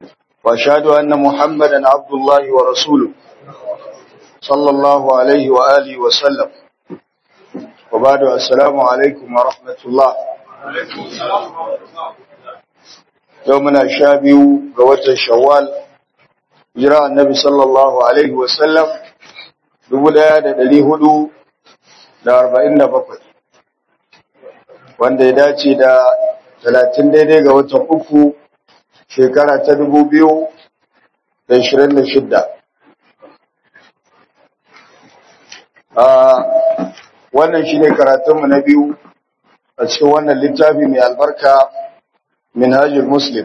وأشهد أن محمدا عبد الله ورسوله صلى الله عليه وآله وسلم وبعد السلام عليكم ورحمة الله يومنا الشابي قوة الشوال جراء النبي صلى الله عليه وسلم دبدا دلي هدو da arba'in da bakwai wanda ya dace da talatin daidai ga watan uku shekara ta dubu biyu da ashirin da shidda a wannan shi ne karatunmu na biyu a cikin wannan littafi mai albarka minhajul muslim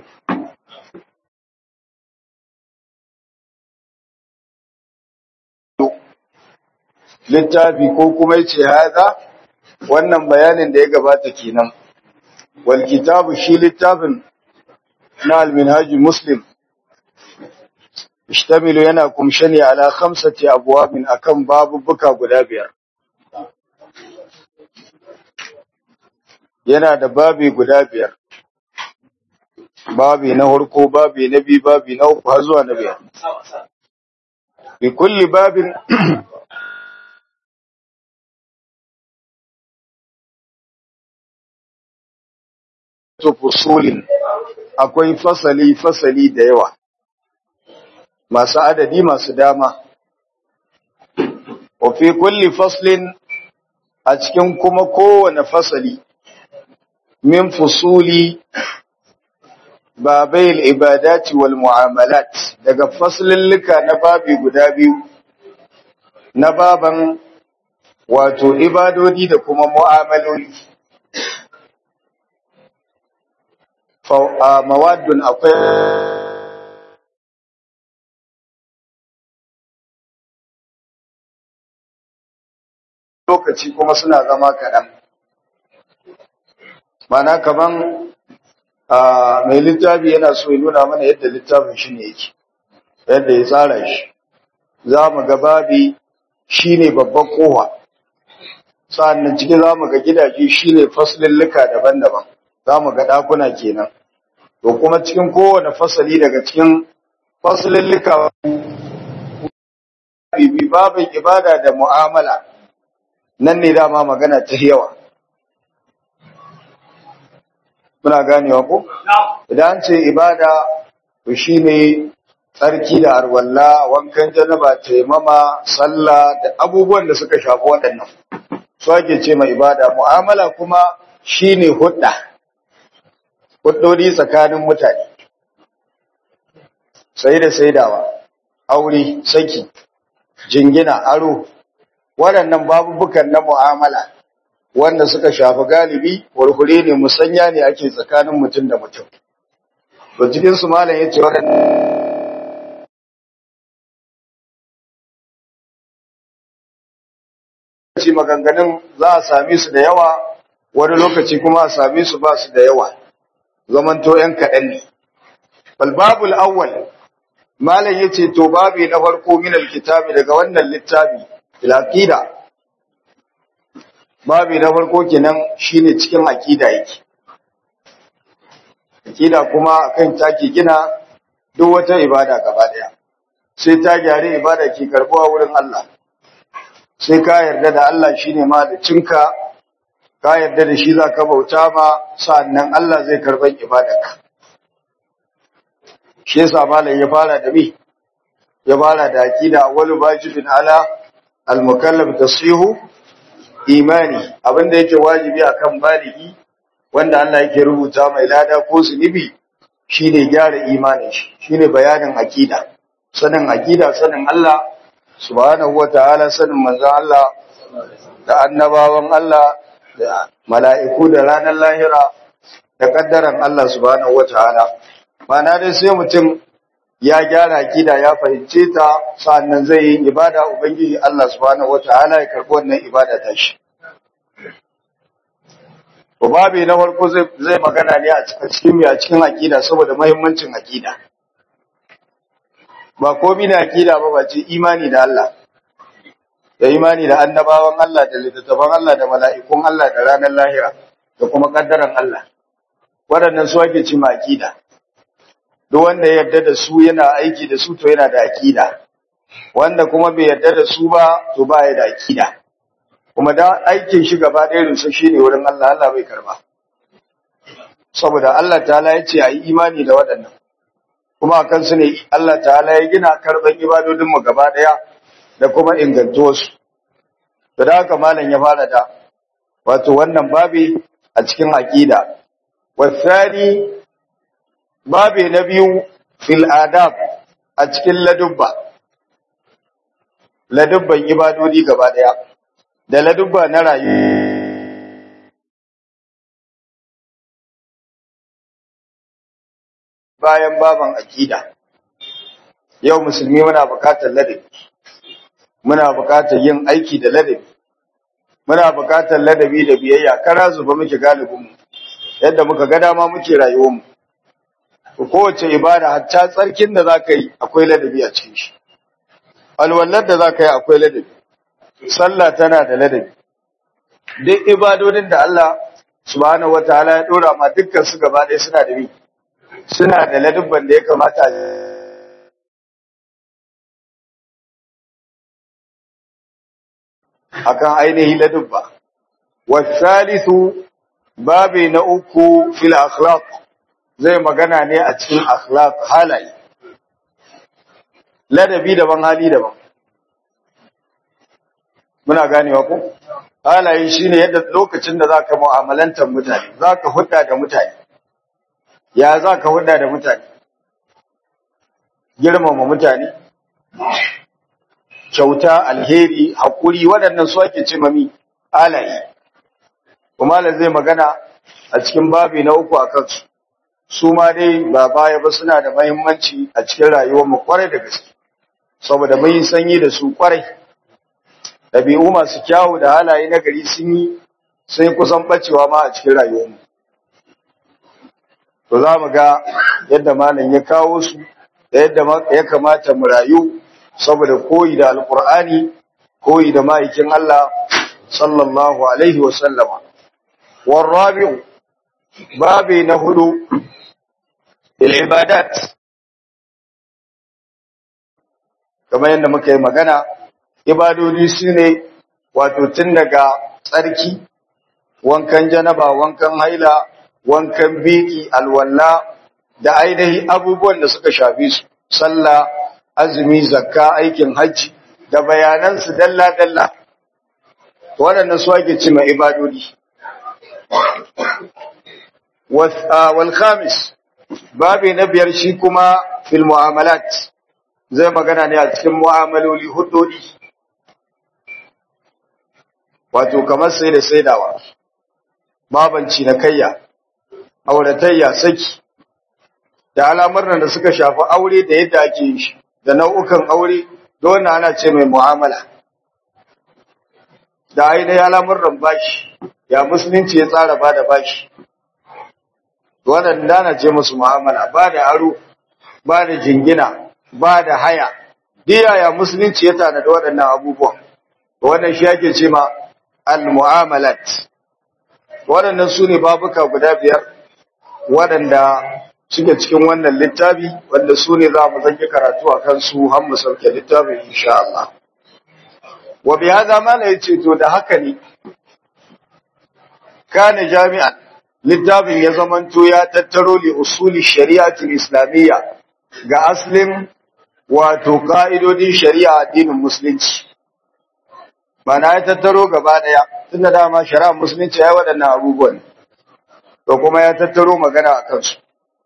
littafi ko kuma ce haza wannan bayanin da ya gabata kenan wal kitabu shi littafin na al-minhajul muslim ishtamilu yana kumshe ne ala khamsati abwabin akan babubuka guda biyar yana da babi guda biyar babi na harko babi na biyu babi na uku har zuwa na biyar bi kulli babin fusulin akwai fasali fasali da yawa masu adadi masu dama wa fi kulli faslin a cikin kuma kowane fasali min fusuli babai ibadati wal mu'amalat daga faslillika na babi guda biyu na baban wato ibadodi da kuma mu'amaloli mawadun akwai lokaci kuma suna zama kaɗan mana kaman mai littafi yana so ya nuna mana yadda littafin shi ne yake yadda ya tsara shi za mu ga babi shi ne babban kowa sa'annan cikin za mu ga gidaje shi ne faslillika daban-daban za mu ga ɗakuna kenan to kuma cikin kowane fasali daga cikin fasalillika bibi babin ibada da mu'amala nan ne dama magana ta yawa muna ganewa ko idan ce ibada to shine tsarki da arwalla wankan janaba taimama sallah da abubuwan da suka shafi waɗannan su ake ce mai ibada mu'amala kuma shine hudda huddodi tsakanin mutane sai da saidawa aure saki jingina aro waɗannan babubukan na mu'amala wanda suka shafi galibi warhure ne musanya ne ake tsakanin mutum da mutum to cikin su malam yace waɗannan ci maganganun za a same su da yawa wani lokaci kuma a same su ba su da yawa zamanto ‘yan kaɗan ne. Balbabul awwal, Malam ya ce, To, babi na farko min alkitabi daga wannan littafi, filakida. Babi na farko kenan shine cikin akida yake. Akida kuma kan take gina duk wata ibada gaba ɗaya. Sai ta gyare ibada ke karɓuwa wurin Allah. Sai ka yarda da Allah shine ma da cinka ka yarda da shi za ka bauta ma sa'annan Allah zai karɓar ibadarka. Shi yasa malam ya fara da me? Ya fara da aqida wal wajibin ala al mukallaf tasihu imani abinda yake wajibi akan baligi wanda Allah yake rubuta mai lada ko zunubi shine gyara imanin shi shine bayanin aqida sanin aqida sanin Allah subhanahu wataala sanin manzon Allah da annabawan Allah da mala'iku da ranar lahira da ƙaddaran Allah subhanahu wa ta'ala. Mana dai sai mutum ya gyara gida ya fahimce ta sa'annan zai yi ibada Ubangiji Allah subhanahu wa ta'ala ya karɓi wannan ibada ta shi. Babi na farko zai magana ne a cikin a cikin aƙida saboda mahimmancin aƙida. Ba komi na aƙida ba ba ce imani da Allah. da imani da annabawan Allah da littattafan Allah da mala'ikun Allah da ranar lahira da kuma kaddaran Allah waɗannan su ake ci aqida duk wanda ya yarda da su yana aiki da su to yana da aqida wanda kuma bai yarda da su ba to ba ya da aqida kuma da aikin shi gaba ɗaya rusa shine wurin Allah Allah bai karba saboda Allah ta'ala ya ce ayi imani da waɗannan kuma akan su ne Allah ta'ala ya gina karban ibadodin mu gaba ɗaya da kuma ingantuwarsu to da haka malam ya fara da wato wannan babi a cikin aqida wasani babi na biyu fil adab a cikin ladubba ladubban ibadodi gaba daya da ladubba na rayuwa bayan baban aqida yau musulmi muna bukatar ladabi muna bukatar yin aiki da ladabi muna bukatar ladabi da biyayya kara zuba muke galibin mu yadda muka ga dama muke rayuwar mu kowace ibada hatta tsarkin da zaka yi akwai ladabi a cikin shi alwallar da zaka yi akwai ladabi sallah tana da ladabi duk ibadodin da Allah subhanahu wataala ya dora ma dukkan su gaba ɗaya suna da bi suna da ladubban da ya kamata a akan ainihi ladubba wasalisu babi na uku fil akhlaq zai magana ne a cikin akhlaq halaye ladabi daban hali daban muna ganewa ko halaye shine yadda lokacin da zaka mu'amalantar mutane zaka hudda da mutane ya zaka hudda da mutane girmama mutane kyauta alheri hakuri waɗannan su ake ce mami halaye kuma zai magana a cikin babi na uku a kansu su ma dai ba baya ba suna da mahimmanci a cikin rayuwar mu kwarai da gaske saboda mun yi sanyi da su kwarai ɗabi'u masu kyawu da halaye na gari sun yi sai kusan bacewa ma a cikin rayuwar mu to za mu ga yadda malam ya kawo su da yadda ya kamata mu rayu saboda koyi da alkur'ani koyi da ma'aikin Allah sallallahu alaihi wa sallama والرابع babi na hudu ibadat kamar yadda muka yi magana ibadodi su ne wato tun daga tsarki wankan janaba wankan haila wankan biki alwalla da ainihin abubuwan da suka shafi su sallah azumi zakka aikin hajji da bayanansu dalla-dalla waɗanda su ake cima ibadodi والخامس babi na biyar shi kuma fil mu'amalat zai magana ne a cikin mu'amaloli hudodi wato kamar sai da saidawa babanci na kayya auratayya saki da al'amuran da suka shafi aure da yadda ake yin shi da nau'ukan aure da wannan ana ce mai mu'amala da ainihin al'amuran bashi ya musulunci ya tsara ba da bashi waɗanda na ce musu mu'amala ba da aro ba da jingina ba da haya diya ya musulunci ya tana da waɗannan abubuwan wannan shi yake ce ma al-mu'amalat waɗannan su ne babuka guda biyar waɗanda suke cikin wannan littafi wanda su ne za mu zanki karatu a kansu har mu sauke littafin insha Allah wa bi hada mala yace to da haka ne kana jami'an littafin ya zamanto ya tattaro li usuli shari'atul islamiyya ga aslin wato ka'idodin shari'a addinin musulunci mana ya tattaro gaba daya tunda dama shari'ar musulunci ya waɗannan abubuwan to kuma ya tattaro magana a kansu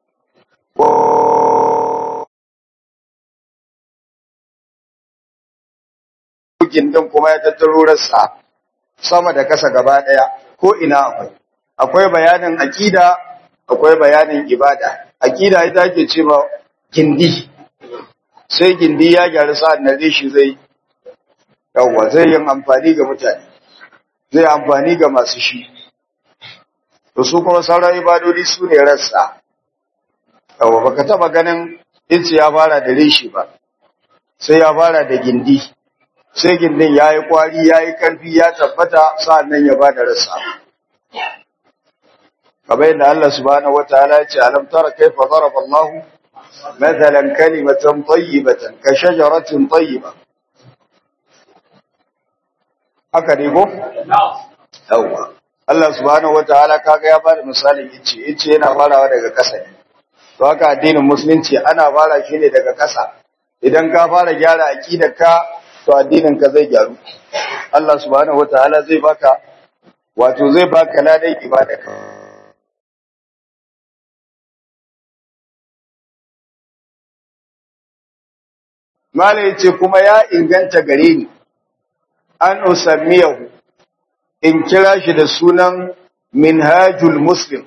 gindin kuma ya tattaro rassa sama da kasa gaba daya ko ina akwai akwai bayanin aqida akwai bayanin ibada aqida ita ake cewa gindi sai gindi ya gyaru sa'an nan shi zai yawa zai yin amfani ga mutane zai amfani ga masu shi to su kuma sauran ibadodi su ne rassa yawa baka taba ganin inci ya fara da reshi ba sai ya fara da gindi sai gindin ya yi kwari ya yi ƙarfi ya tabbata sa'an nan ya ba da rassa kamar yadda Allah subhanahu wa ta'ala ya ce alam tara kaifa daraba Allah مثلا كلمة طيبة كشجرة طيبة haka ne ko? Yawwa. Allah subhanahu wa ta'ala kaga ya bada misalin ice, ice yana farawa daga ƙasa ne. To haka addinin musulunci ana fara shi ne daga ƙasa. Idan ka fara gyara aqidar ka to addinin ka zai gyaru. Allah subhanahu wa ta'ala zai baka wato zai baka ladan ibadarka. Mala yace kuma ya inganta gare ni an usammiyahu in kira shi da sunan Minhajul Muslim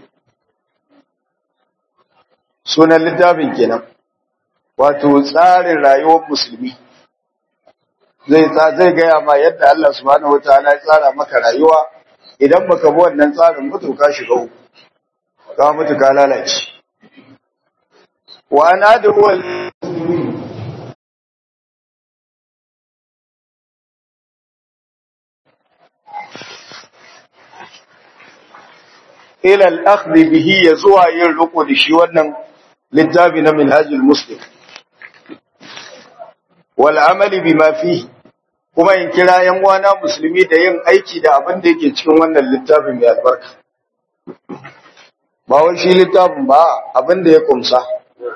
sunan littafin kenan wato tsarin rayuwar musulmi zai zai gaya ma yadda Allah subhanahu wataala ya tsara maka rayuwa idan baka bi wannan tsarin mutu ka shiga uku ka mutu ka lalace wa ana da ila al-akhdh bihi ya zuwa yin riko da shi wannan littafi na minhajul muslim wal amali bima fihi kuma in kira yan uwana musulmi da yin aiki da abin da yake cikin wannan littafin mai albarka ba wai shi littafin ba abin da ya kumsa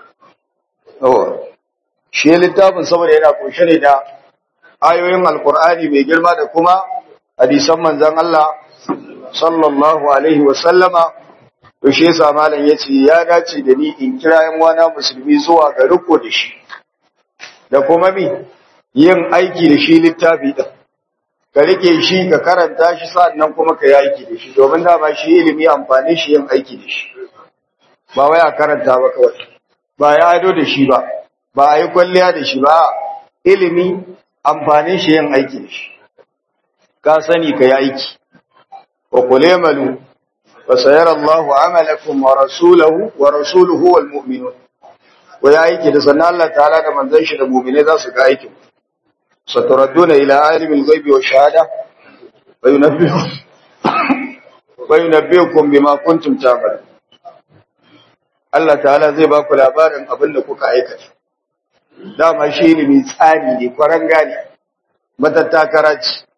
shi littafin saboda yana kunshe ne da ayoyin alkur'ani mai girma da kuma hadisan manzon Allah sallallahu alaihi wa sallama to shi yasa malam yace ya dace da ni in kira yan wana musulmi zuwa ga riko da shi da kuma mi yin aiki da shi littafi din ka rike shi ka karanta shi sannan kuma ka yi aiki da shi domin da ba shi ilimi amfani shi yin aiki da shi ba wai a karanta ba kawai ba ya ado da shi ba ba a yi kwalliya da shi ba ilimi amfanin shi yin aiki da shi ka sani ka yi aiki وقل اعملوا فسيرى الله عملكم ورسوله ورسوله والمؤمنون ويا aiki da sannan Allah ta'ala da manzon shi da mu'mine za su ga aikin saturadduna ila alimil ghaibi wa shahada wa yunabbiukum wa yunabbiukum bima kuntum ta'malun Allah ta'ala zai ba ku labarin abin da kuka aikata dama shi ilimi tsari ne kwaranga ne matattakara ce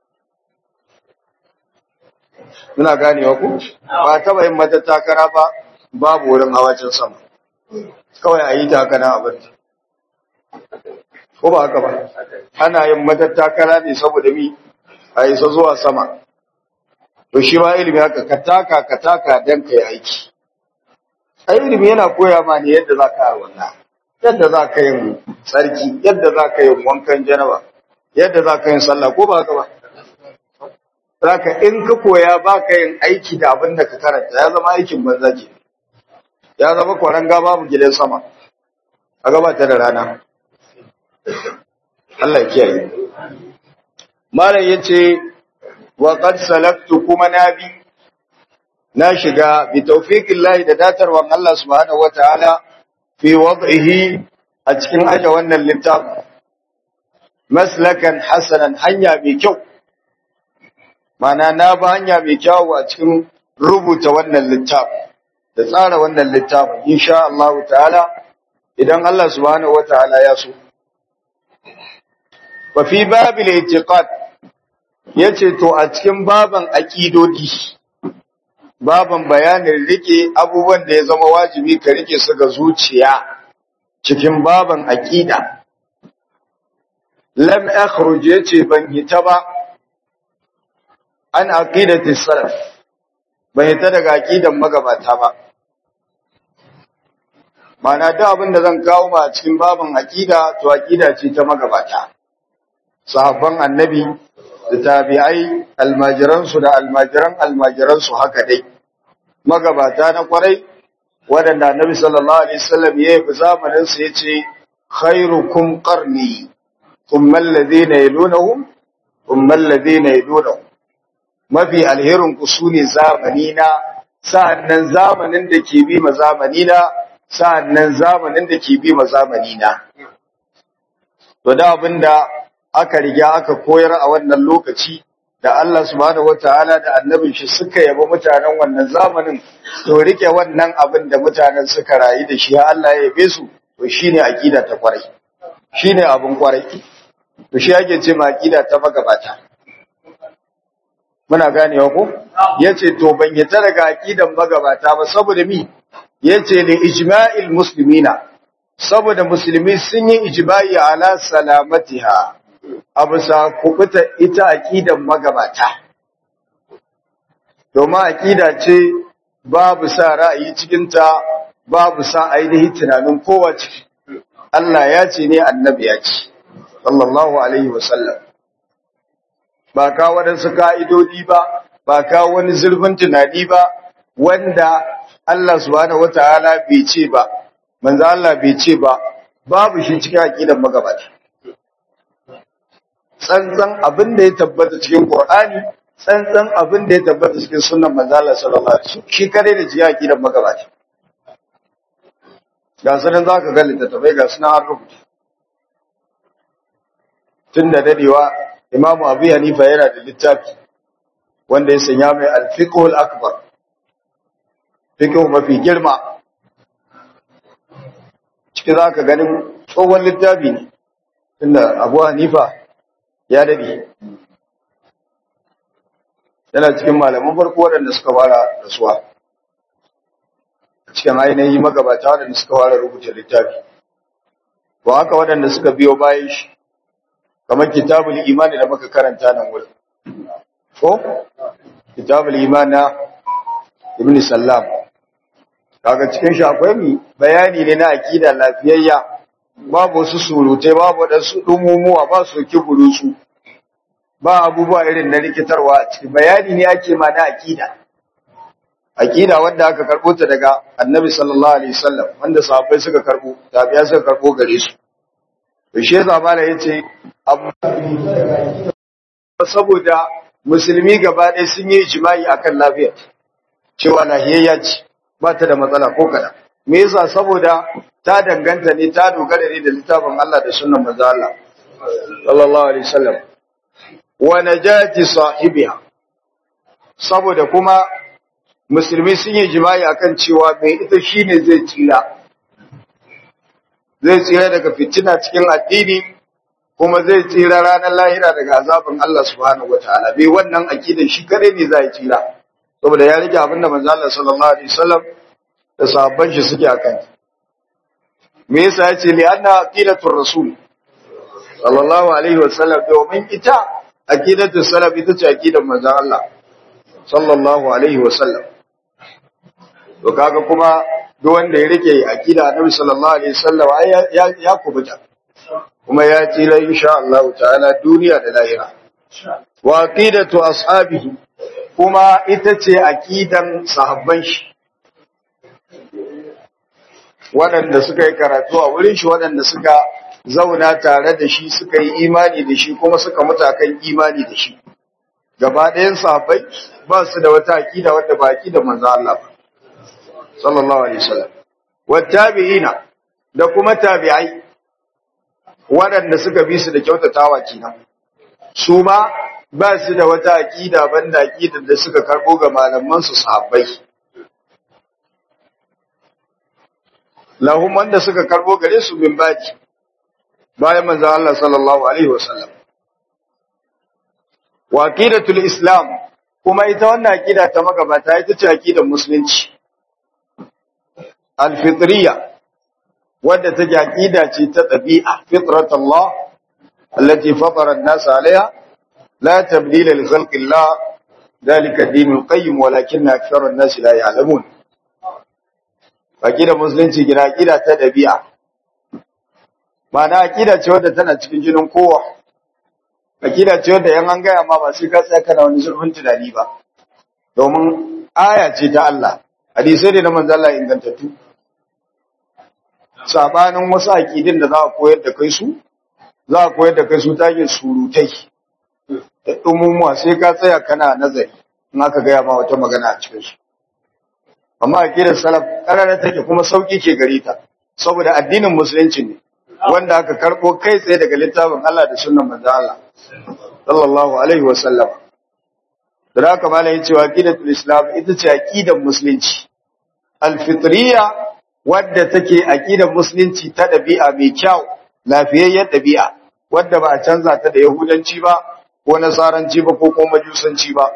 Muna ganewa ku? Ba taba yin mata takara ba, babu wurin hawacin sama. Kawai a yi ta haka na abin. Ko ba haka ba? Ana yin mata takara ne saboda mi a isa zuwa sama. To shi ma ilimi haka ka taka ka taka don ka yi aiki. A ilimi yana koya ma ne yadda za ka wannan. Yadda za ka yin tsarki, yadda za ka yin wankan janaba, yadda za ka yin sallah ko ba haka ba? Zaka in ka koya ba ka yin aiki da abin da ka karanta ya zama aikin banza ke. Ya zama kwaranga babu gidan sama. A gabata da rana. Allah ya kiyaye. Malam yace wa qad salaktu kuma nabi na shiga bi tawfiqillahi da datarwan Allah subhanahu wataala fi wad'ihi a cikin aje wannan littafin maslakan hasanan hanya mai kyau mana na ba hanya mai kyawu a cikin rubuta wannan littafin da tsara wannan littafin insha Allah ta'ala idan Allah subhanahu wataala ya so wa fi babil i'tiqad yace to a cikin baban aqidodi baban bayanin rike abubuwan da ya zama wajibi ka rike su ga zuciya cikin baban aqida lam akhruj yace ban hita ba an aqidati salaf ban hita daga aqidan magabata ba Mana da abin da zan kawo ma cikin babin aqida to aqida ce ta magabata sahabban annabi da tabi'ai almajiran su da almajiran almajiran su haka dai magabata na kwarai wadanda annabi sallallahu alaihi wasallam ya yi zamanin sa yace khairukum qarni thumma alladhina yalunhum thumma alladhina yalunhum mafi alherin ku sune zamani na sa'annan zamanin da ke bi ma zamani na sa'annan zamanin da ke bi ma zamani na to da abinda aka riga aka koyar a wannan lokaci da Allah subhanahu wataala da annabin shi suka yaba mutanen wannan zamanin to rike wannan abin da mutanen suka rayu da shi Allah ya yabe su to shine aqida ta kwarai shine abin kwarai to shi yake ce ma aqida ta magabata muna ganewa ko yace to ban yata daga aqidan magabata ba saboda mi yace li ijma'il muslimina saboda musulmi sun yi ijma'i ala salamatiha abu sa kubuta ita aqidan magabata domin aqida ce babu sa ra'ayi cikin ta babu sa ainihin tunanin kowa ciki Allah ya ce ne annabi ya ce sallallahu alaihi wasallam ba ka waɗansu ka'idodi ba ba ka wani zurfin tunani ba wanda Allah subhanahu wataala bai ce ba manzo Allah bai ce ba babu shi cikin aqidar magabata tsantsan abin da ya tabbata cikin Qur'ani tsantsan abin da ya tabbata cikin sunnan manzo Allah sallallahu alaihi wasallam shi kare da jiya aqidar magabata ga sanan zaka ga littattafai ga sunan an rubuta tun da dadewa Imam Abu Hanifa yana da littafi wanda ya sanya mai al-fiqhul akbar fiqh mafi girma ciki za ka ganin tsohon littafi ne inda abu hanifa ya daɗe yana cikin malaman farko waɗanda suka fara rasuwa cikin ainihin magabata waɗanda suka fara rubuta littafi ba haka waɗanda suka biyo bayan shi kamar kitabul imani da muka karanta nan wurin ko kitabul imani na ibn sallam kaga cikin shi akwai mi bayani ne na akida lafiyayya babu wasu surutai babu wadansu dumumuwa ba su ki burutsu ba abubuwa irin na rikitarwa a cikin bayani ne ake ma na akida akida wanda aka karbo ta daga annabi sallallahu alaihi wasallam wanda sahabbai suka karbo tabiya suka karbo gare su to shi yasa mala yace abu saboda musulmi gaba ɗaya sun yi ijma'i akan lafiya cewa lahiyayya ce ba ta da matsala ko kada me yasa saboda ta danganta ne ta dogara ne da littafin Allah da sunnan manzo Allah sallallahu alaihi wasallam wa najati sahibiha saboda kuma musulmi sun yi jima'i akan cewa mai ita shine zai tsira zai tsira daga fitina cikin addini kuma zai tsira ranar lahira daga azabin Allah subhanahu wataala bai wannan akidan shi kare ne zai tsira saboda ya rike abin da manzo Allah sallallahu alaihi wasallam da sahabban shi suke akan me yasa yace li anna aqidatur rasul sallallahu alaihi wasallam domin ita aqidatus salaf ita ce aqidar manzo Allah sallallahu alaihi wasallam to kaga kuma duk wanda ya rike aqida annabi sallallahu alaihi wasallam ya ya kubuta kuma ya tsira insha Allah ta'ala duniya da lahira wa aqidatu ashabihi kuma ita ce aqidan sahabban shi waɗanda suka yi karatu a wurin shi waɗanda suka zauna tare da shi suka yi imani da shi kuma suka mutu kan imani da shi gaba ɗayan sahabbai ba su da wata aqida wadda ba aqida manzo Allah ba sallallahu alaihi wasallam wattabi'ina da kuma tabi'ai waɗanda suka bi su da kyautatawa kenan su ma ba su da wata aqida banda aqidar da suka karbo ga malaman su sahabbai lahum wanda suka karbo gare su bin baji bayan manzon Allah sallallahu alaihi wasallam wa aqidatul islam kuma ita wannan aqida ta magabata ita ce aqidar musulunci al-fitriyya wadda take aqida ce ta ɗabi'a fitratullah allati fatara an-nas 'alayha la tabdila li khalqillah dhalika ad-din al-qayyim walakinna akthara an-nas la ya'lamun aqida musulunci gina aqida ta ɗabi'a ma'ana aqida ce wadda tana cikin jinin kowa aqida ce wadda yan an gaya ma ba sai ka tsaya kana wani zurfin tunani ba domin aya ce ta Allah hadisai ne na manzo Allah ingantattu sabanin wasu aƙidin da za a koyar da kai su za a koyar da kai su ta yin surutai da ɗumumuwa sai ka tsaya kana nazari in aka gaya ma wata magana a cikin su amma aƙidar salaf ƙarara take kuma sauƙi ke gare ta saboda addinin musulunci ne wanda aka karɓo kai tsaye daga littafin Allah da sunnan manzo Allah sallallahu alaihi wa sallam da haka malam ya ce wa aqidatul islam ita ce aqidar musulunci alfitriya wadda take aqidar musulunci ta dabi'a mai kyau lafiyayyen dabi'a wadda ba a canza ta da yahudanci ba ko nasaranci ba ko kuma majusanci ba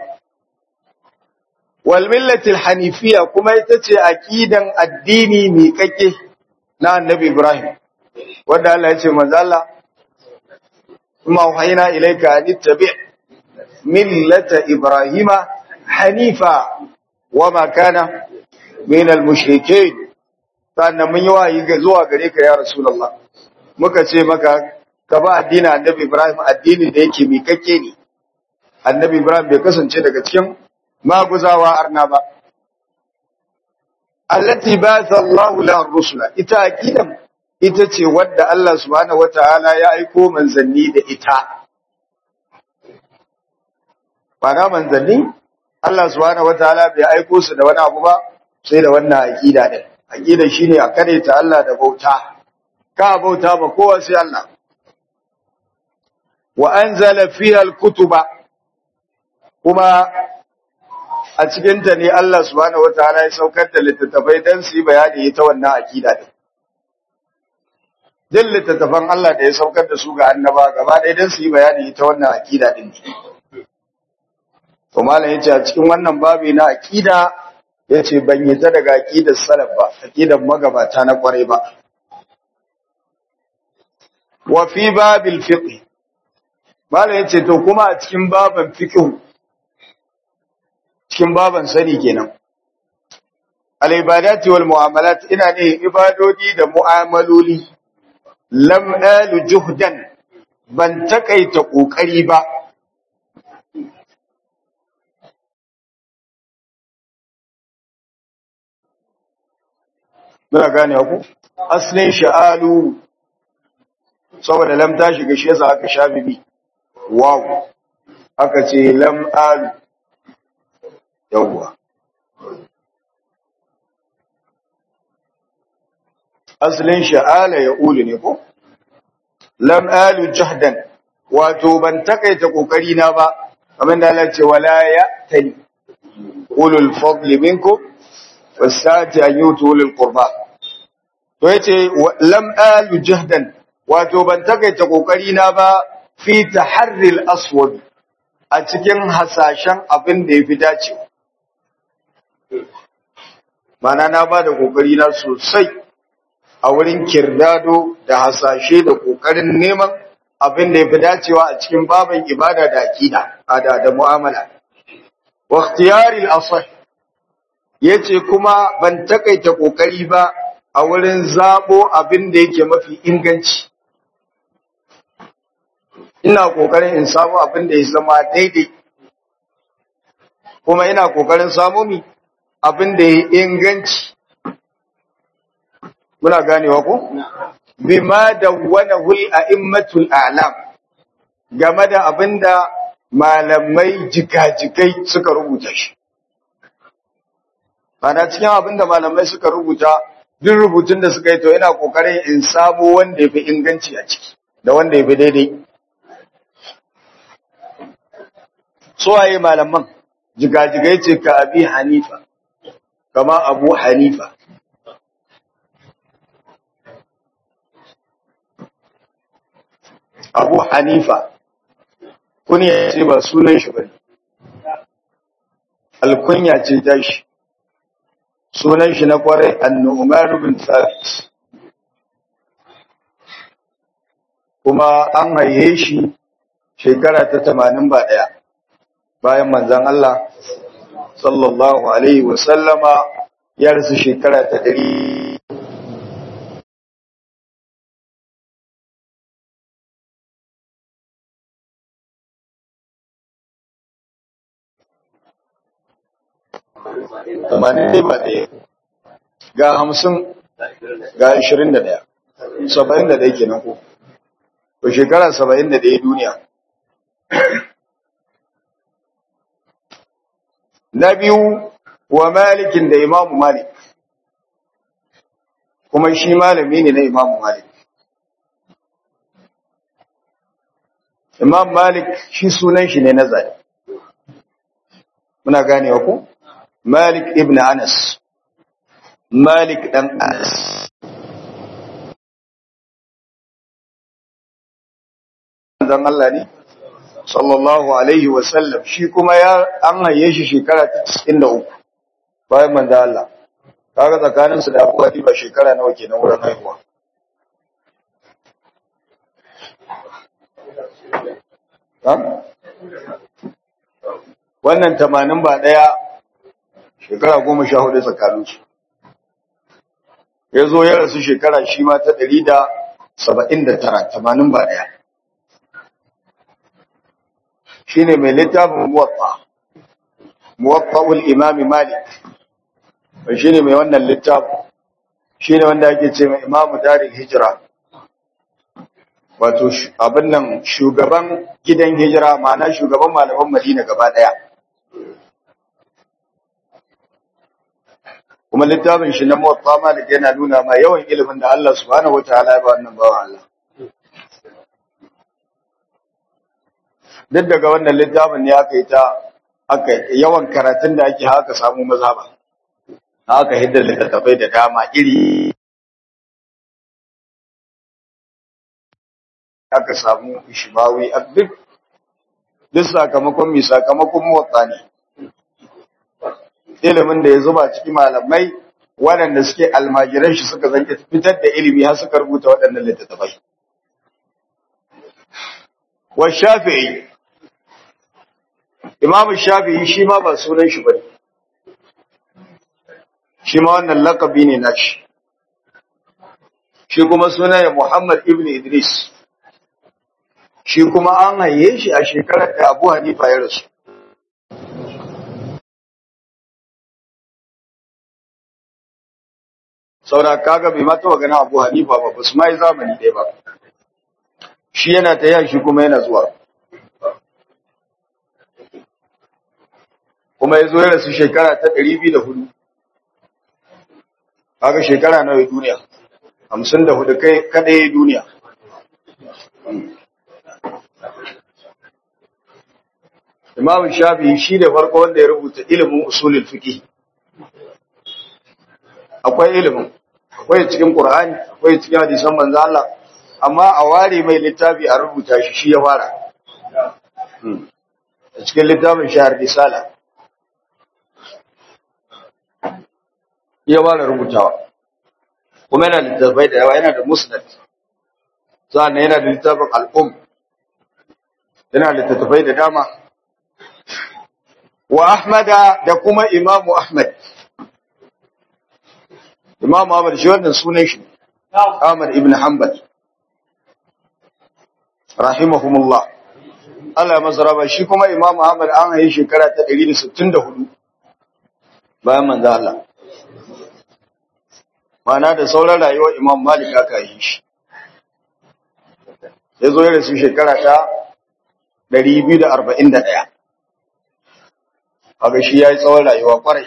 wal millatil hanifiya kuma ita ce aqidan addini mai kake na annabi ibrahim wanda Allah ya ce manzo Allah kuma wahayna ilayka an tabi' millata ibrahima hanifa wama kana min al-mushrikeen sannan mun yi wayi ga zuwa gare ka ya rasulullah muka ce maka ka ba addinin annabi ibrahim addini da yake mikakke ne annabi ibrahim bai kasance daga cikin maguzawa arna ba allati ba'atha Allah la rusula ita aqidan ita ce wadda Allah subhanahu wataala ya aiko manzanni da ita bana manzanni Allah subhanahu wataala bai aiko su da wani abu ba sai da wannan aqida din aqida shine a kare ta Allah da bauta ka bauta ba kowa sai Allah wa anzala fiha al-kutuba kuma a cikin ta ne Allah subhanahu wataala ya saukar da littattafai dan su yi bayani ita wannan aqida din din littattafan Allah da ya saukar da su ga annaba gaba ɗaya dan su yi bayani ita wannan aqida din to malam yace a cikin wannan babi na aqida yace ban yi ta daga aqidar salaf ba aqidar magabata na kwarai ba wa fi babil fiqh malam yace to kuma a cikin baban fiqh cikin baban sani kenan al ibadati wal muamalat ina ne ibadodi da mu'amaloli lam alu juhdan ban takaita kokari ba Muna gane ku? Aslin sha'alu saboda lam ta shiga shi yasa aka sha bibi. Wow. Aka ce lam alu. Yawwa. Aslin sha'ala ya ulu ne ko? Lam alu jahdan. Wato ban takaita kokari na ba. Kamar da Allah ce wala ya tali. Ulul fadli minkum wasati an yutu lil qurba to yace lam alu jahdan wato ban takaita kokari na ba fi taharril aswad a cikin hasashen abin da yafi dace mana na ba da kokari na sosai a wurin kirdado da hasashe da kokarin neman abin da yafi dacewa a cikin baban ibada da akida da da mu'amala wa ikhtiyari al-asah yace kuma ban takaita kokari ba a wurin zabo abin da yake mafi inganci ina kokarin in samu abin da ya zama daidai kuma ina kokarin samu mi abin da ya inganci muna ganewa ko bima dawwanahu al-a'immatul a'lam game da abinda malamai jikajikai suka rubuta shi Bana cikin abin da malamai suka rubuta, duk rubutun da suka yi to ina kokarin in samu wanda ya fi inganci a ciki, da wanda ya fi daidai. Suwaye malaman, jigajigai ce ka abi Hanifa, kama Abu Hanifa. Abu Hanifa, kunya ce ba sunan shi ba ne, alkunya ce tashi. sunan shi na kwarai annu'man bin thabit kuma an haihe shi shekara ta 81 bayan manzon Allah sallallahu alaihi wa sallama ya rasu shekara ta 100 tamanin ba ɗaya ga hamsin ga ashirin da ɗaya saba'in da ɗaya kenan ko to shekara saba'in da ɗaya duniya na biyu wa malikin da imamu malik kuma shi malami ne na imamu malik imam malik shi sunan shi ne na zane muna ganewa ko Malik ibn Anas Malik dan Anas dan Allah ne sallallahu alaihi wa sallam shi kuma ya an haye shi shekara ta 93 bayan manzo Allah kaga tsakanin su da Abu ba shekara nawa kenan wurin haihuwa ha wannan 80 ba daya shekara 14 tsakanin su yazo ya rasu shekara shi ma ta 179 80 ba daya shine mai littafin muwatta muwatta'ul imam malik shine mai wannan littafin shine wanda ake ce mai imamu daril hijra wato abin nan shugaban gidan hijira ma'ana shugaban malaman madina gaba daya kuma littafin shi na muwatta malik yana nuna ma yawan ilimin da Allah subhanahu wataala ya ba wannan bawan Allah duk daga wannan littafin ne aka yi ta aka yawan karatun da ake haka samu maza ba haka hidda littattafai da dama iri aka samu ishimawi a duk duk sakamakon mai sakamakon motsa ne ilimin da ya zuba ciki malamai waɗanda suke almajiran shi suka zanke fitar da ilimi har suka rubuta waɗannan littattafai wa shafi'i Imam Shafi'i shi ma ba sunan shi bane. Shi ma wannan lakabi ne nashi. Shi kuma sunan Muhammad ibn Idris. Shi kuma an haye shi a shekarar da Abu Hanifa ya rasu. Saura kaga bai ma taba ganin Abu Hanifa ba, ba su ma yi zamani ɗaya ba. Shi yana ta shi kuma yana zuwa. kuma ya zo ya rasu shekara ta ɗari biyu da hudu haka shekara nawa duniya hamsin da hudu kai kaɗai duniya Imam Shafi shi da farko wanda ya rubuta ilimin usulul fiqh akwai ilimin akwai cikin Qur'ani akwai cikin hadisan manzo Allah amma a ware mai littafi a rubuta shi shi ya fara a cikin littafin shahar risala ya fara rubutawa kuma yana da littafai da yawa yana da musnad sannan yana da littafin al'um yana da littafai da dama wa ahmada da kuma imamu ahmad imamu ahmad shi wannan sunan shi ahmad ibn hanbal rahimahumullah Allah ya masa raba shi kuma imamu ahmad an haihi shekara ta 164 bayan manzo Allah mana da sauran rayuwar imam malik aka yi shi ya zo ya rasu shekara ta 241 haka shi ya yi tsawon rayuwa kwarai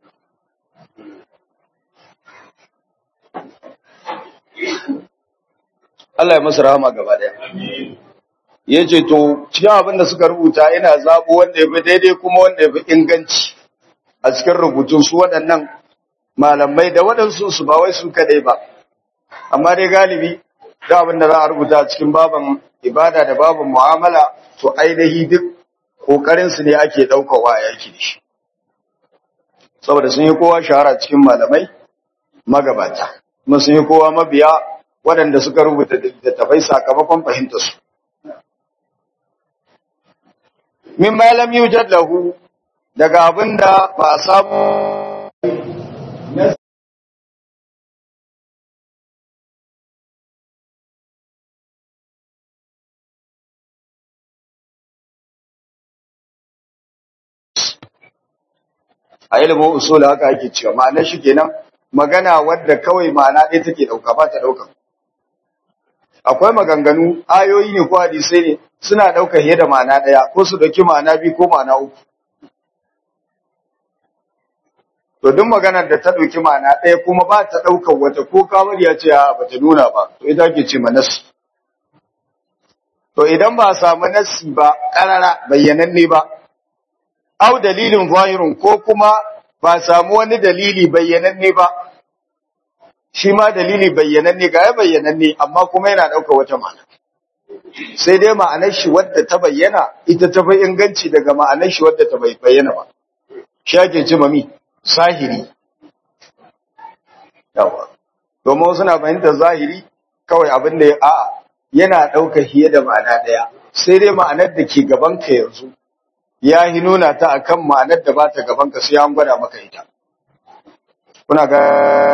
Allah ya masu rahama gaba daya ya ce to cikin abin da suka rubuta ina zaɓo wanda ya fi daidai kuma wanda ya fi inganci a cikin rubutun su waɗannan malamai da waɗansu su ba wai su kadai ba amma dai galibi da abin da za a rubuta cikin baban ibada da baban mu'amala to ainihi duk kokarin su ne ake daukar wa yaki da shi saboda sun yi kowa shahara cikin malamai magabata kuma sun yi kowa mabiya waɗanda suka rubuta littattafai sakamakon fahimtar su min malam yujad lahu daga abin da ba a samu a ilimin usul haka ake cewa ma'anar shi kenan magana wadda kawai ma'ana ɗaya take ɗauka ba ta ɗauka akwai maganganu ayoyi ne ko hadisai ne suna ɗauka fiye da ma'ana ɗaya ko su ɗauki ma'ana biyu ko ma'ana uku to duk maganar da ta ɗauki ma'ana ɗaya kuma ba ta ɗaukar wata ko kamar ya ce ba ta nuna ba to ita ke ce manasi to idan ba a samu nasi ba ƙarara bayyananne ba au dalilin zahirun ko kuma ba samu wani dalili bayyananne ba shi ma dalili bayyananne ga ya bayyananne amma kuma yana ɗauka wata ma'ana sai dai ma'anar shi wadda ta bayyana ita ta fi inganci daga ma'anar shi wadda ta bayyana ba shi ake ce mami zahiri yawa domin suna fahimtar zahiri kawai abin da ya a'a yana ɗauka hiye da ma'ana ɗaya sai dai ma'anar da ke gaban ka yanzu ya yi nuna ta akan ma'anar da ba ta gaban ka sai an gwada maka ita kuna ga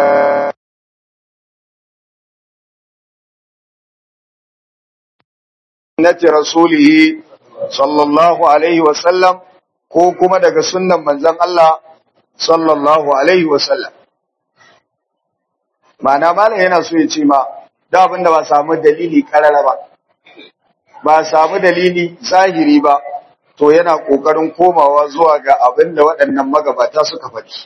sunnati rasulihi sallallahu alaihi wasallam ko kuma daga sunnan manzon Allah sallallahu alaihi wasallam ma'ana malam yana so ya ce ma da abinda ba samu dalili karara ba ba samu dalili zahiri ba to yana kokarin komawa zuwa ga abinda waɗannan magabata suka faɗi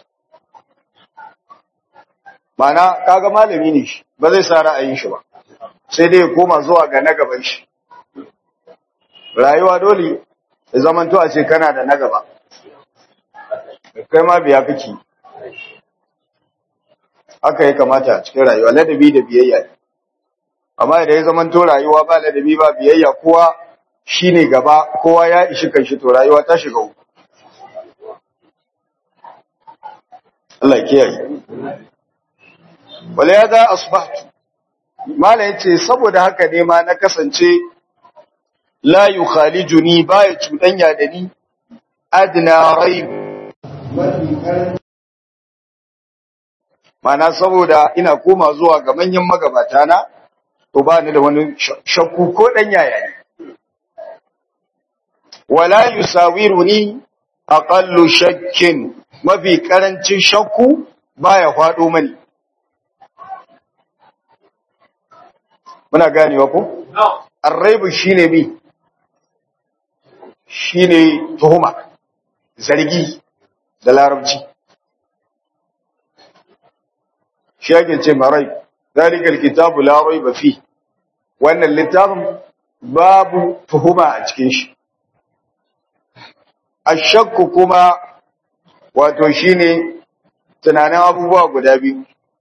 ma'ana kaga malami ne shi ba zai sa ra'ayin shi ba sai dai ya koma zuwa ga na gaban shi rayuwa dole ya zamanto a ce kana da na gaba kai ma biya kake haka ya kamata a cikin rayuwa ladabi da biyayya ne amma idan ya zamanto rayuwa ba ladabi ba biyayya kowa shine gaba kowa ya ishi kanshi to rayuwa ta shiga uku Allah ya kiyaye wala ya za asbahtu mala yace saboda haka ne ma na kasance la yukhalijuni baya cudanya da ni adna raib mana saboda ina koma zuwa ga manyan magabata na to ba ni da wani shakku ko dan yaya ne wala yusawiruni aqallu shakkin mafi karancin shakku baya fado mani muna ganewa ko arraibu shine mi shine tuhuma zargi da larabci shi ake ce marai zalikal kitabu la raiba fi wannan littafin babu tuhuma a cikin shi ashakku kuma wato shine tunanin abubuwa guda biyu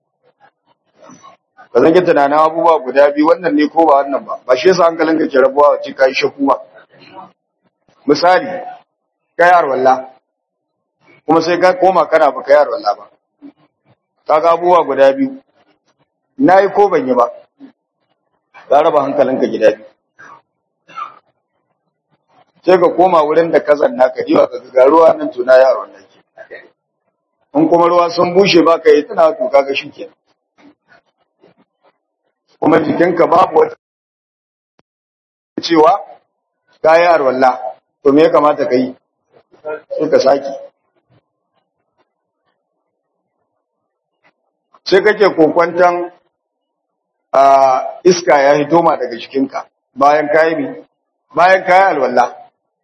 ka zange tunanin abubuwa guda biyu wannan ne ko ba wannan ba ba shi yasa hankalinka ke rabuwa wace kai shakku ba misali kai arwalla kuma sai ka koma kana ba kai arwalla ba kaga abubuwa guda biyu nayi ko ban yi ba ka raba hankalinka gida biyu sai ka koma wurin da ka zanna ka jiwa ka ga ruwa nan tuna yaron nan ke in kuma ruwa sun bushe ba ka yi tana to kaga shi kenan kuma jikinka babu wata cewa ka yi arwalla to me ya kamata ka yi sai ka saki sai kake kokwantan a iska ya hito ma daga jikinka bayan kayi mi bayan kayi alwalla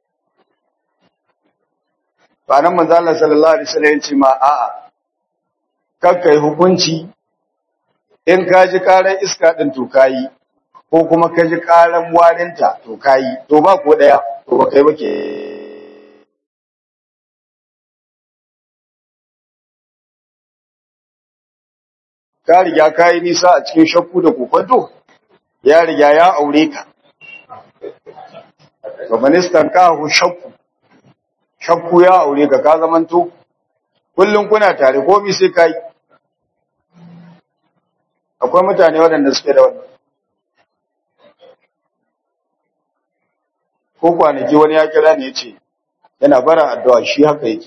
ba nan manzo Allah sallallahu alaihi wasallam ya ce ma a'a kakkai hukunci in ka ji karan iska ɗin to kayi ko kuma ka ji karan warinta to kayi to ba ko ɗaya to ba kai ba ke ka riga ka yi nisa a cikin shakku da kokwanto ya riga ya aure ka to ministan ka hu shakku shakku ya aure ka ka zamanto kullum kuna tare komi sai kai akwai mutane waɗanda suke da wannan ko kwanaki wani ya kira ne ya ce yana bara addu'a shi haka yake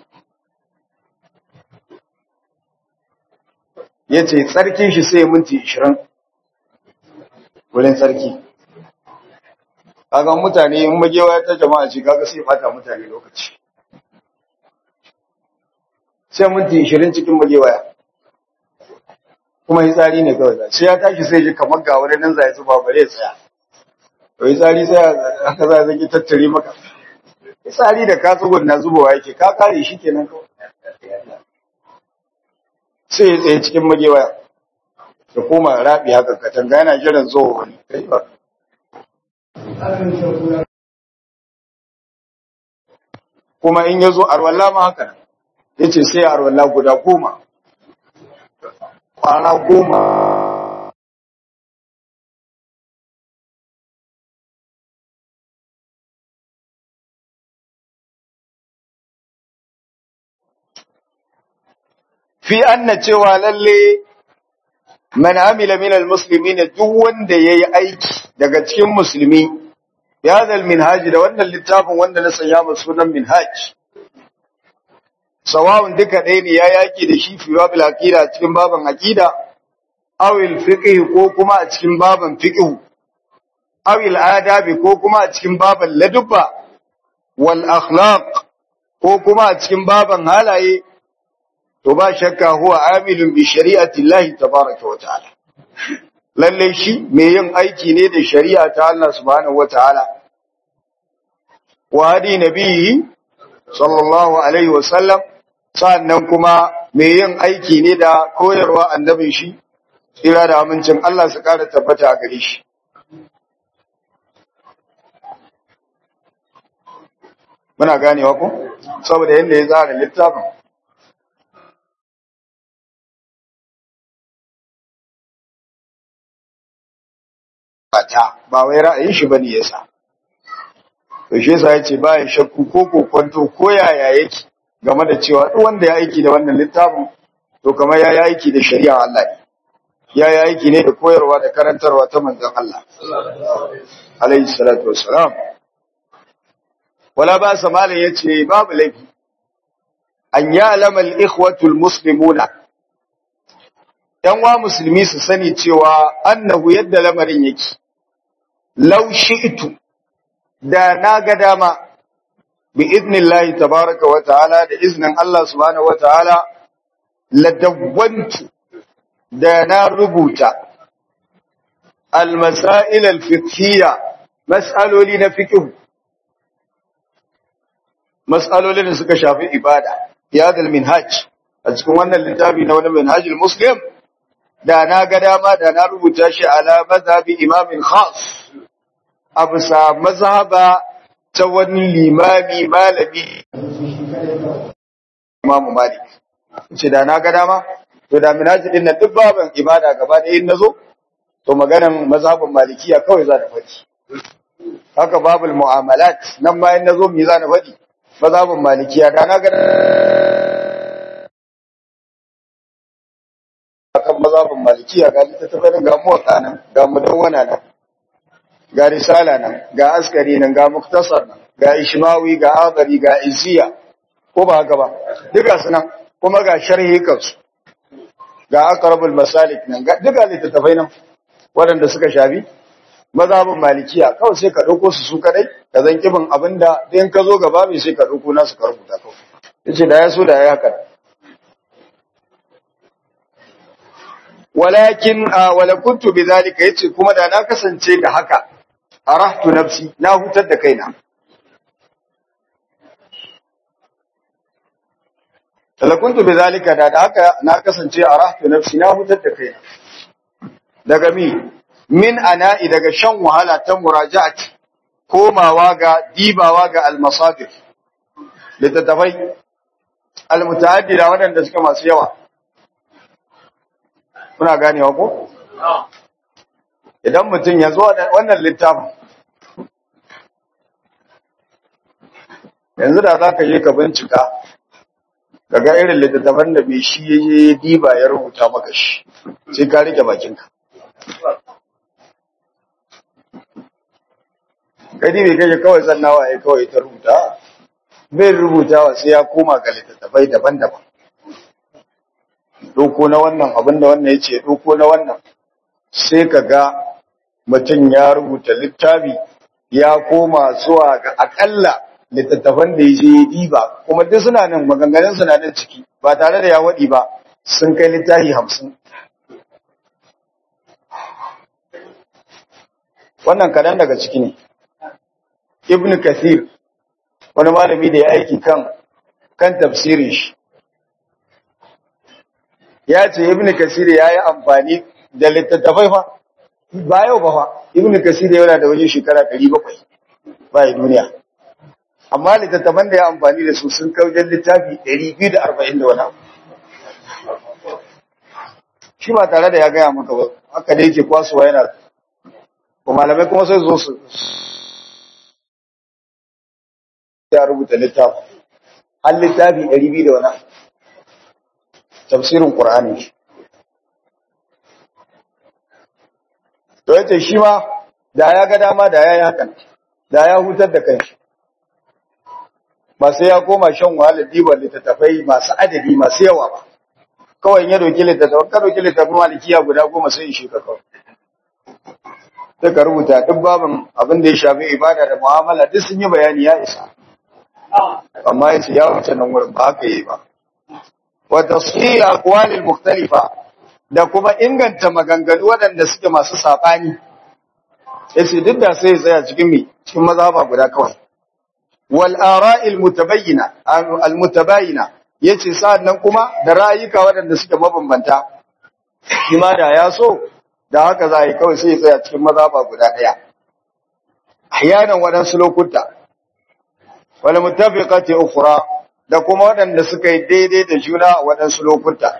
ya ce tsarkin shi sai minti ishirin wurin tsarki kaga mutane in magewa ta jama'a ce kaga sai fata mutane lokaci sai minti ishirin cikin magewaya kuma yi tsari ne kawai sai ya tashi sai ji kamar ga wani nan zai zuba bare ya tsaya to yi tsari sai haka za zaki tattare maka yi tsari da ka tsugun na zubowa yake ka kare shi kenan kawai sai ya tsaye cikin magewaya da koma rabi haka katanga yana jiran zuwa wani kai ba kuma in yazo arwalla ma haka yace sai arwalla guda goma kwana goma fi anna cewa lalle man amila min almuslimin duk wanda yayi aiki daga cikin musulmi ya zal minhaj da wannan littafin wanda na sanya masa sunan minhaj sawawun duka ɗaya ne ya yaki da shi fi babil aqida cikin baban aqida aw al fiqh ko kuma a cikin baban fiqh aw al adabi ko kuma a cikin baban ladubba wal akhlaq ko kuma a cikin baban halaye to ba shakka huwa amilun bi shari'ati Allah tabaaraka wa ta'ala lalle shi mai yin aiki ne da shari'a ta Allah subhanahu wa ta'ala wa hadi nabihi sallallahu alaihi wa sallam sannan kuma mai yin aiki ne da koyarwa annabin shi tsira da amincin Allah su kara tabbata a gare shi muna ganewa ko saboda yanda ya tsara littafin ta ba wai ra'ayin shi bane yasa to shi yasa yace ba ya shakku ko kokonto ko yaya yake game da cewa duk wanda ya aiki da wannan littafin to kamar ya yi aiki da shari'a Allah ne ya yi aiki ne da koyarwa da karantarwa ta manzon Allah alaihi salatu wassalam wala ba sa malam yace babu laifi an ya'lama al-ikhwatu al-muslimuna yan wa musulmi su sani cewa annahu yadda lamarin yake law shi'tu da na ga dama bi idnillahi tabaraka wa ta'ala da iznin Allah subhanahu wa ta'ala ladawwantu da na rubuta al-masail al-fiqhiyya mas'aloli na fiqh mas'aloli da suka shafi ibada ya dal minhaj a cikin wannan littafi na wani minhajul muslim da na ga dama da na rubuta shi ala mazhabi imamin khas a bisa mazhaba ta wani limami malami imamu malik ce da na ga dama to da minhaji din nan duk baban ibada gaba da yin nazo to maganan mazhabin malikiya kawai za ta faɗi haka babul mu'amalat nan ma yin nazo me za na faɗi mazhabin malikiya da na ga akan mazhabin malikiya ga littattafai ga muwatta nan ga mudawwana nan ga risala nan ga askari nan ga muktasar nan ga ishmawi ga adari ga iziya ko ba haka ba duka su nan kuma ga sharhi kansu ga aqrabul masalik nan ga duka littattafai nan waɗanda suka shafi mazhabin malikiya kawai sai ka ɗauko su su kadai ka zan kibin abinda in ka zo gaba mai sai ka ɗauko nasu ka rubuta kawai yace da ya so da ya haka walakin wala kuntu bidhalika yace kuma da na kasance da haka arahtu nafsi na hutar da kaina wala kuntu bidhalika da da haka na kasance arahtu nafsi na hutar da kaina daga mi min ana'i daga shan wahala ta muraja'ati komawa ga dibawa ga almasadir littattafai almutaaddida waɗanda suka masu yawa Kuna ganewa ko? Idan mutum ya zo wannan littafin, yanzu da za ka je ka bincika, ka ga irin littattafan da mai shi ya yi diba ya rubuta maka shi, sai ka rike bakinka. Gani mai kake kawai zannawa ya kawai ta rubuta, bai rubutawa sai ya koma ga littattafai daban-daban. doko na wannan abin da wannan ya ce doko na wannan sai ka ga mutum ya rubuta littafi ya koma zuwa ga akalla littattafan da ya je ya diba kuma duk suna nan maganganun suna nan ciki ba tare da ya waɗi ba sun kai littafi hamsin wannan kaɗan daga ciki ne ibn kathir wani malami da ya aiki kan kan tafsirin shi ya ce ibn kasir ya yi amfani da littattafai fa ba yau ba fa ibn kasir yana da wajen shekara 700 ba yi duniya amma littattafan da ya amfani da su sun kaujen littafi 240 da wani abu shi ba tare da ya gaya maka ba haka da yake kwasuwa yana ko malamai kuma sai zo su ya rubuta littafi har littafi 200 da wani abu tafsirin qur'ani shi to yace shi ma da ya ga dama da yayi hakan da ya hutar da kanshi ba sai ya koma shan wahalar diban littattafai masu adadi masu yawa ba kawai ya doki littattafai ka doki littattafai malikiya guda goma sai shi ka kawai sai ka rubuta duk babin abin da ya shafi ibada da mu'amala duk sun yi bayani ya isa amma yace ya wuce nan wurin ba haka yi ba wa tasfir aqwalil mukhtalifa da kuma inganta maganganu waɗanda suke masu sabani yace duk da sai ya tsaya cikin mi cikin mazhaba guda kawai wal ara'il mutabayyina al mutabayina yace sa'annan kuma da ra'ayuka waɗanda suke mabambanta shi ma da ya so da haka za yi kawai sai ya tsaya cikin mazhaba guda ɗaya ahyanan waɗansu lokuta wal mutafiqati ukhra da kuma waɗanda suka yi daidai da juna a waɗansu lokuta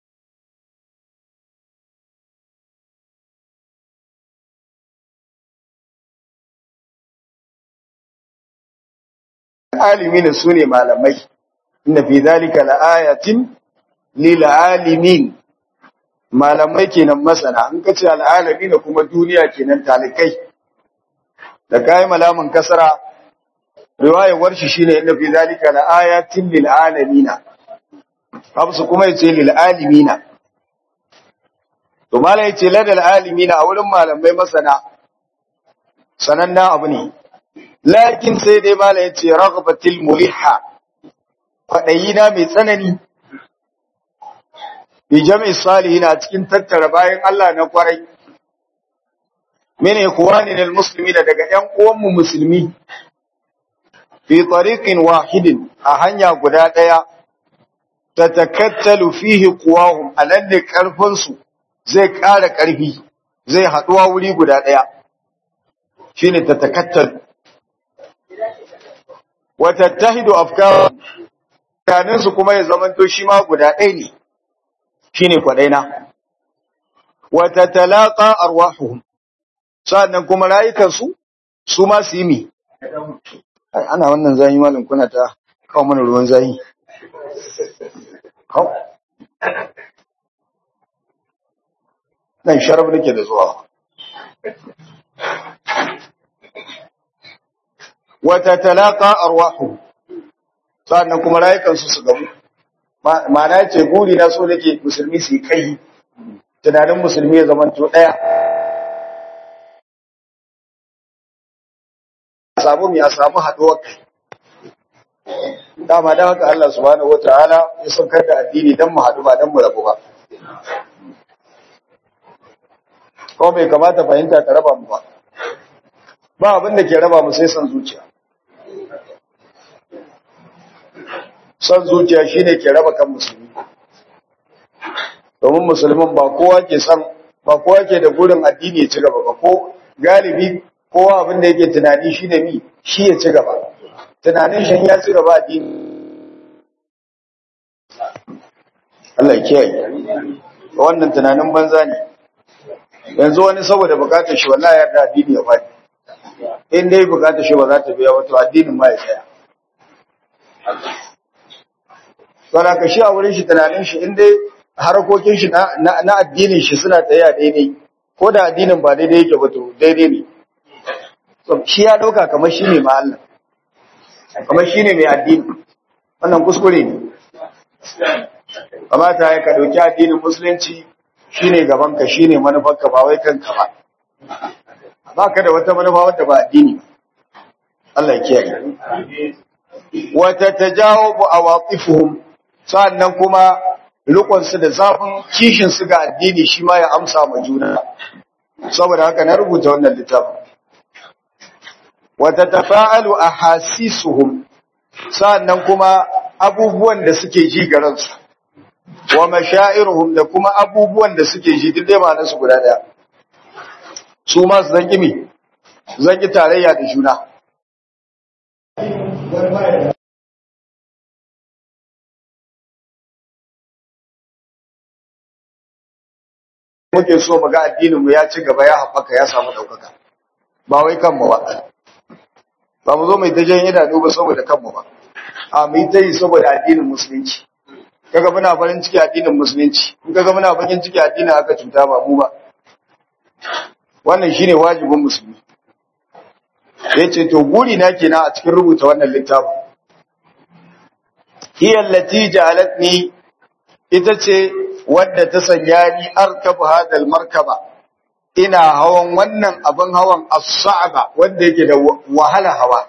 alimin su ne malamai inda fi zalika la'ayatin lil alimin malamai kenan masana in kace al'alamin kuma duniya kenan talikai da kai malamin kasara riwayar warshi shine inda fi zalika la'ayatin lil alamin habsu kuma yace lil alimin to malai yace ladal alimin a wurin malamai masana sananna abu ne lakin sai dai mala ya ce ragbatil muliha kwaɗayina mai tsanani bi jami'in salihina cikin tattara bayan Allah na kwarai mene kuwani na musulmi da daga ‘yan uwanmu musulmi fi tariqin wahidin a hanya guda ɗaya ta takattalu fihi kuwahum a nan ne ƙarfinsu zai ƙara ƙarfi zai haɗuwa wuri guda ɗaya shine ta takattalu watattahidu afkar kanin su kuma ya zamanto shi ma guda ɗaya ne shine kwadaina watatalaqa arwahuhum sannan kuma rayukan su su ma su yi mi ana wannan zayi malam kuna ta kawo mana ruwan zayi kawo nan sharaf nake da zuwa wata talaka arwahu sannan kuma rayukansu su gamu ma'ana yace guri na so nake musulmi su yi kai tunanin musulmi ya zama to daya samu mi a samu haduwar kai dama da haka Allah subhanahu wataala ya saukar da addini dan mu hadu ba dan mu rabu ba ko bai kamata fahimta ta raba mu ba ba abin da ke raba mu sai san zuciya son zuciya shine ke raba kan musulmi domin musulmin ba kowa ke san ba kowa ke da burin addini ya ci gaba ba ko galibi kowa abin da yake tunani shine mi shi ya ci gaba tunanin shi ya ci gaba addini Allah ya kiyaye wannan tunanin banza ne yanzu wani saboda bukatar shi wallahi ya da addini ya faɗi in dai bukatar shi ba za ta biya wato addinin ma ya tsaya Saboda ka shi a wurin shi tunanin shi in dai harkokin shi na addinin shi suna tsaya daidai ko da addinin ba daidai yake ba to daidai ne. So shi ya dauka kamar shi ne ma Allah. Kamar shi ne mai addini. Wannan kuskure ne. Kamata ya ka dauki addinin musulunci shine gaban ka shine manufarka ba wai kanka ba. Ba ka da wata manufa wadda ba addini ba. Allah ya kiyaye. Wata tajawabu awaqifuhum sa'annan kuma rikonsu da zafin kishinsu ga addini shi ma ya amsa ma juna saboda haka na rubuta wannan littafin wata tafa'alu a hasisuhum sa'annan kuma abubuwan da suke ji ga ransu wa mashairuhum da kuma abubuwan da suke ji duk dai ma'anar su guda daya su ma su zanki mi zanki tarayya da juna muke so mu ga addininmu ya ci gaba ya haɓaka ya samu ɗaukaka ba wai kanmu ba ba mu zo mai ta jan idanu ba saboda kanmu ba a mu yi ta yi saboda addinin musulunci kaga muna farin ciki addinin musulunci in kaga muna farin ciki addinin aka cuta ba mu ba wannan shine wajibin musulmi yace to guri na kenan a cikin rubuta wannan littafin hiya allati ja'alatni ita ce wadda ta sanya ni arkabu hadal markaba ina hawan wannan abin hawan as-sa'ba wanda yake da wahala hawa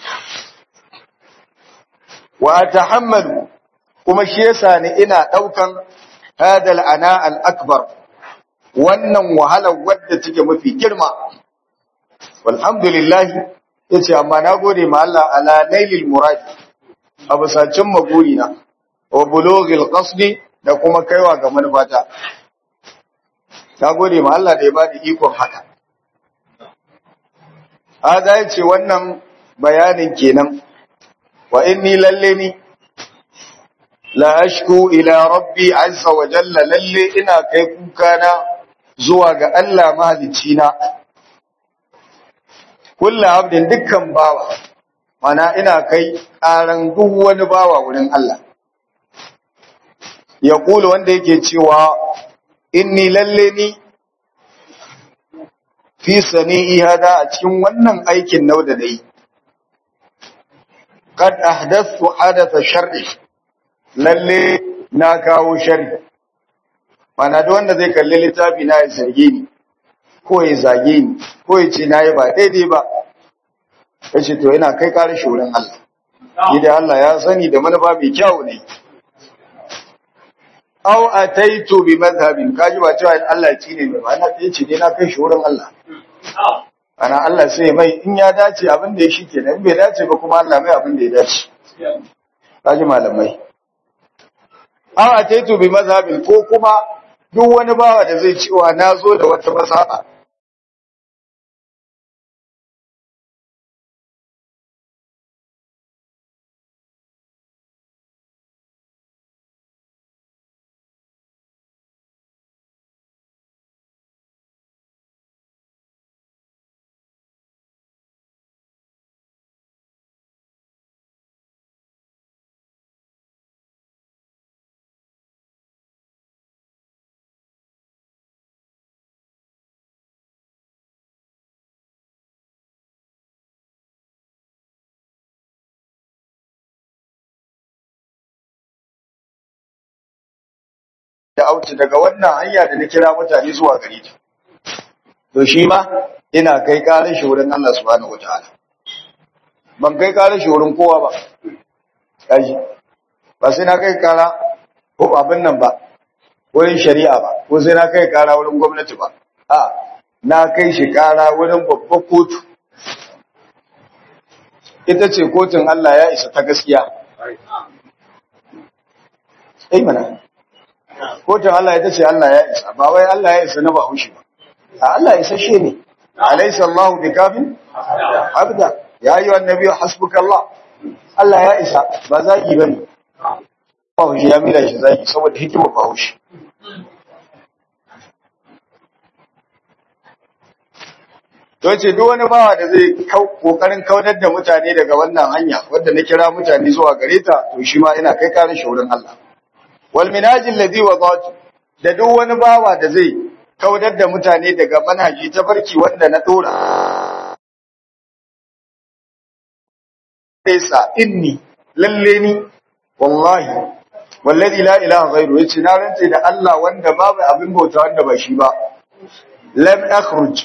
wa tahammalu kuma shi yasa ni ina daukan hadal ana al-akbar wannan wahala wadda take mafi girma walhamdulillah yace amma na gode ma Allah ala nailil murad abusacin magurina wa bulughil qasdi da kuma kaiwa ga manufata na gode ma Allah da ya bada ikon haka hada yace wannan bayanin kenan wa inni lalle ni la ashku ila rabbi azza wa jalla lalle ina kai kuka na zuwa ga Allah mahalicci na kullu abdin dukkan bawa mana ina kai karan duk wani bawa wurin Allah ya kula wanda yake cewa inni lalle ni fi sani'i hada a cikin wannan aikin nau da dai kad ahdathu hadatha shar'i lalle na kawo sharri mana duk wanda zai kalli littafi na ya zarge ni ko ya zage ni ko ya ce na yi ba daidai ba ya ce to yana kai kare wurin Allah idan Allah ya sani da manufa mai kyau ne aw ataitu bi madhhabin kaji ba cewa Allah ya ne mai ma'ana ta yace dai na kai shi wurin Allah ana Allah sai mai in ya dace abin da ya shi kenan in bai dace ba kuma Allah mai abin da ya dace kaji malamai aw ataitu bi madhhabin ko kuma duk wani bawa da zai cewa na zo da wata masaba da auci daga wannan hanya da na kira mutane zuwa gare ta to shi ma ina kai karar shi wurin Allah subhanahu wataala ban kai karar shi wurin kowa ba kaji ba sai na kai kara ko abin nan ba wurin shari'a ba ko sai na kai kara wurin gwamnati ba a na kai shi kara wurin babbar kotu ita ce kotun Allah ya isa ta gaskiya ai mana kotun Allah ita ce Allah ya isa ba wai Allah ya isa na bahaushe ba a Allah ya isashe ne alaysa Allahu bikafin abda ya yi wa nabi hasbukallah Allah ya isa ba zaki bane bahaushe ya mira shi zaki saboda hikimar bahaushe to ce duk wani bawa da zai kokarin kaunar da mutane daga wannan hanya wanda na kira mutane zuwa gare ta to shi ma ina kai karin shi wurin Allah wal minajil ladhi wadatu da duk wani bawa da zai kaudar da mutane daga manhaji ta barki wanda na dora Isa inni lalle ni wallahi wallazi la ilaha ghairu yace na rantse da Allah wanda babu abin bauta wanda ba shi ba lam akhruj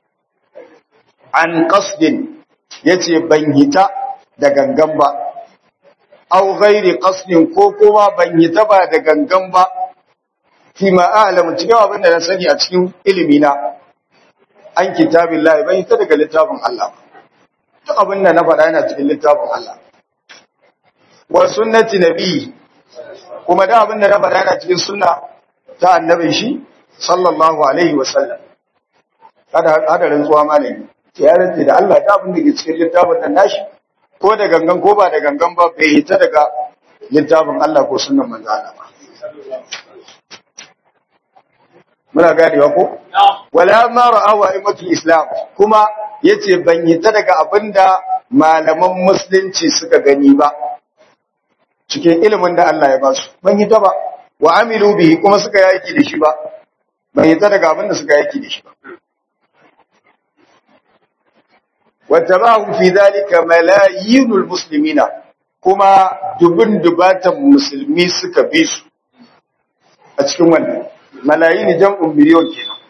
an qasdin yace ban hita da gangan ba aw ghairi qasdin ko kuma ban hita ba da gangan ba fi ma a'lamu cikin abin da na sani a cikin ilimi na an kitabillahi ban hita daga littafin Allah duk abin da na faɗa yana cikin littafin Allah wa sunnati nabi kuma da abin da na faɗa yana cikin sunna ta annabin shi sallallahu alaihi wa sallam kada hadarin tsuwa malami ya rantse da Allah da abin da ke cikin littafin nan nashi ko da gangan ko ba da gangan ba bai hita daga littafin Allah ko sunnan manzo Allah ba muna ganewa ko wala ma ra'awa imatul islam kuma yace ban hita daga abinda malaman musulunci suka gani ba cikin ilimin da Allah ya ba su ban hita ba wa amilu bihi kuma suka yaki da shi ba ban hita daga abinda suka yaki da shi ba wattaba'u fi dhalika malayinul muslimina kuma dubun dubatan musulmi suka bi su a cikin wannan malayin jam'un miliyon kenan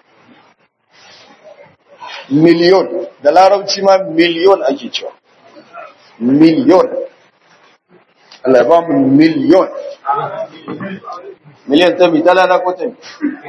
miliyon da larabci ma miliyon ake cewa miliyon Allah ba mu miliyon miliyon ta bi talala ko ta bi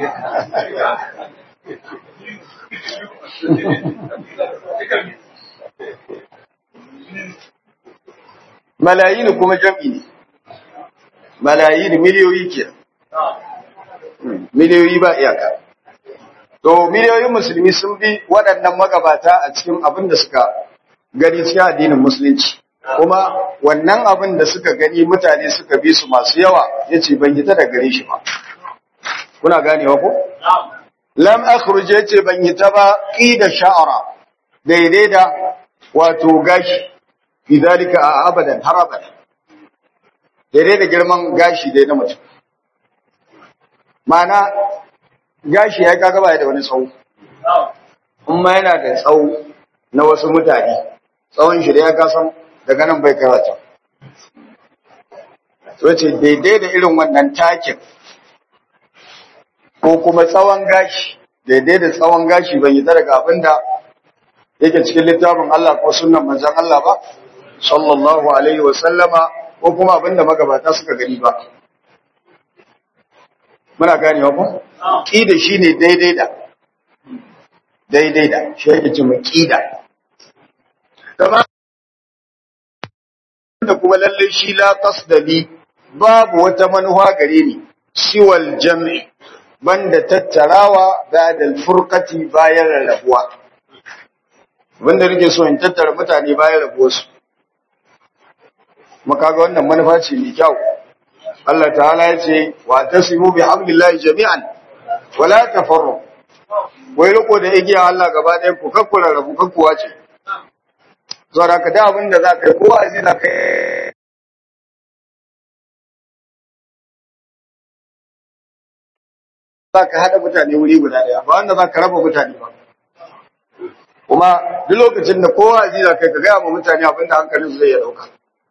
malayin kuma jam'i ne malayin miliyoyi kenan miliyoyi ba iyaka. To, miliyoyin musulmi sun bi waɗannan magabata a cikin abin da suka gani cikin addinin musulunci. Kuma wannan abin da suka gani mutane suka bi su masu yawa ya ce ban hita da gare shi ba. Kuna ganewa ko? Lam akhruje ya ce ban hita ba ƙi da sha'ara daidai da wato gashi, idalika a abadan har abadan. Daidai da girman gashi dai na mutum. mana gashi ya kaga baya da wani tsawo amma yana da tsawo na wasu mutane tsawon shi da ya kasan daga nan bai karata so ce daidai da irin wannan takin ko kuma tsawon gashi daidai da tsawon gashi ban yi daga abin da yake cikin littafin Allah ko sunnan manzon Allah ba sallallahu alaihi wa sallama ko kuma abin da magabata suka gani ba muna ganewa ko ƙida shi ne daidai da daidai da shi yake ce mai ƙida da kuma lalle shi la qasdali babu wata manuwa gare ni siwal jam'i banda tattarawa ba'da al-furqati bayan rarrabuwa wanda nake so in tattara mutane bayan rabuwarsu makaga wannan manufa ce mai kyau Allah ta'ala ya ce wa tasimu bi hablillahi jami'an wala tafarru wai riko da igiya Allah gaba ɗaya ku kakkura rabu kakkuwa ce saboda ka da abin da za ka yi kowa zai za ka yi za ka haɗa mutane wuri guda ɗaya ba wanda za ka raba mutane ba kuma duk lokacin da kowa zai za ka yi ka gaya ma mutane abin da hankalinsu zai ya ɗauka